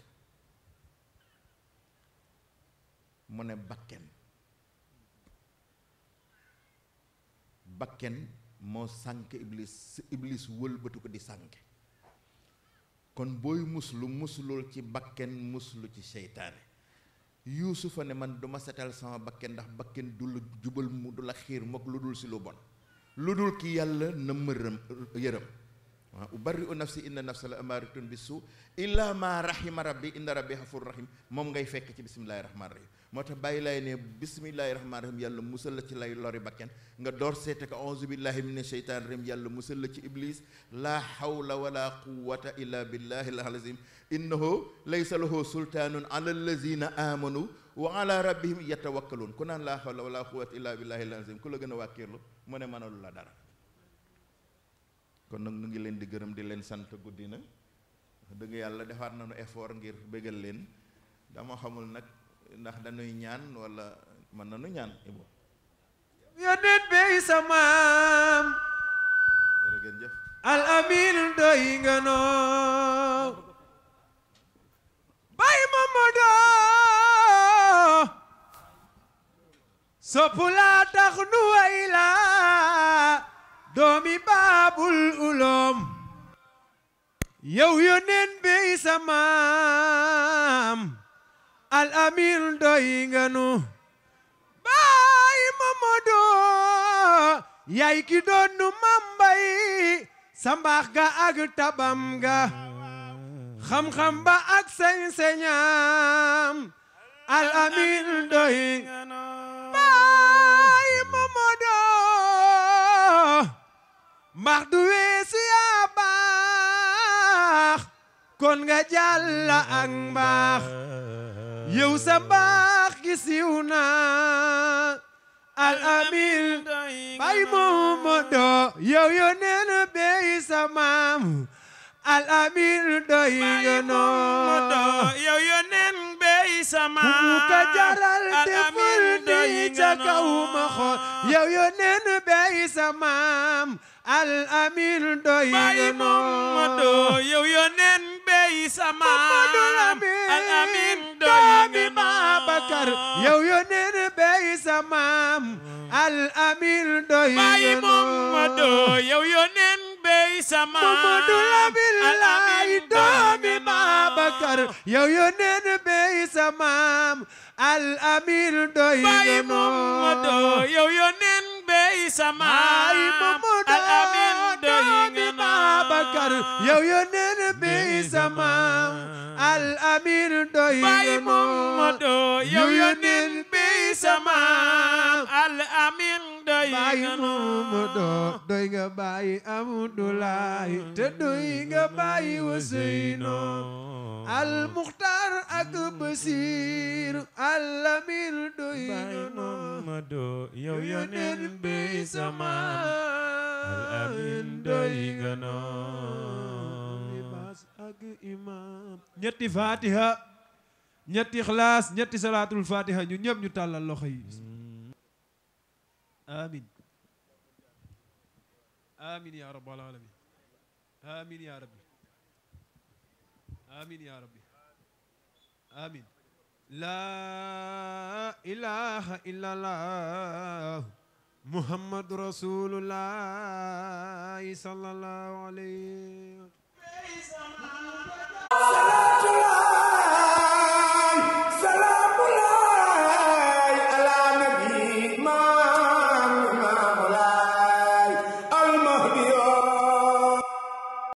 mu ne bakken bakken moo sànk iblis iblis wëlbatu ko di sànke kon booy muslu muslul ci bakken muslu ci seytaane yuusufa ne man duma setal sama bakken ndax bakken du la jubal mu du la xiir mook lu dul si lu bon lu dul ki yàlla na mërëm yërëm waaw ubarri'u nafsi inna nafsa la amaaratun bi suu illa ma rahima rabbi inna rabbi xafur rahim moom ngay fekk ci bismillahi rahmaani rahim moo tax bàyyi laay ne bismillahi rahmaani rahim yàlla musal la ci lay lori bakken nga door seete ko auzu billahi mina sheytaani rahim yàlla musal la ci iblis laa hawla wala quwata illa billahi al azim innahu laysa lahu sultaanun ala allazina amanu wa ala rabbihim yatawakkaluun ku naan laa hawla wala quwata illa billahi al azim ku la gën a wàkkiirlu mu ne mënalu la dara kon nag nu ngi leen di gërëm di leen sant guddi na dëgg yàlla defaat nañu effort ngir bégal leen dama xamul nag ndax dañuy ñaan wala mën nañu ñaan ibo yónneen bey sa maam jërëgeen jëf al amin doy nga noo bay Mamadou sopp laa tax nu way laa doomi baabul uloom yow yónneen bey sa maam al amin doy nga nu baay Mamadou yaay ki doon nu mambay sa mbaax ga ak tabam ga xam-xam ba ak sañ-sañam al amin doy baay Mamadou mbaax du weesu yaa baax kon nga jàlla ak mbaax yow sa mbaax gi siiw na al amin bay Mamadou yow yo neen bey sa maam al amin doy nga noo yow yónneen bey sama ku ka jaral defal di ca kaw ma xool yow yo neen bey sa maam al amin doy nga Baay noo Mamadou yow yónneen bey sama Mamadou Lamine al amin doy doomi nga noo Babakar yow yo neen bey sa maam al amin doy Baay nga noo Mamadou yow yónneen bey sama Mamadou Lamine al laay amin doomi doy nga noo. Babakar yow yo neen bey sa maam al amin doy Baay nga noo Mamadou yow yónneen bey sama ay Mamadou al amin doy doomi nga noo. Babakar yow yo neen bey sa maam al amin doy Baay nga noo Mamadou yow yónneen bey sama al amin doy baay nga noo. Mamadou doy nga baay Amdoulaye te doy nga baay Ousseynou al Muxtaar ak Basiir al Amin doy nga Baay noo Mamadou yow yónneen bey sama al amin doy nga noo. libaas ak imaam ñetti fatiha ñetti ixlaas ñetti salaatul fatiha ñu ñëpp ñu tàllal loxo yi amin amin ya rabbal alamin amin ya rabbi amin ya rabbi آمين لا إله إلا الله محمد رسول الله صلى الله عليه وسلم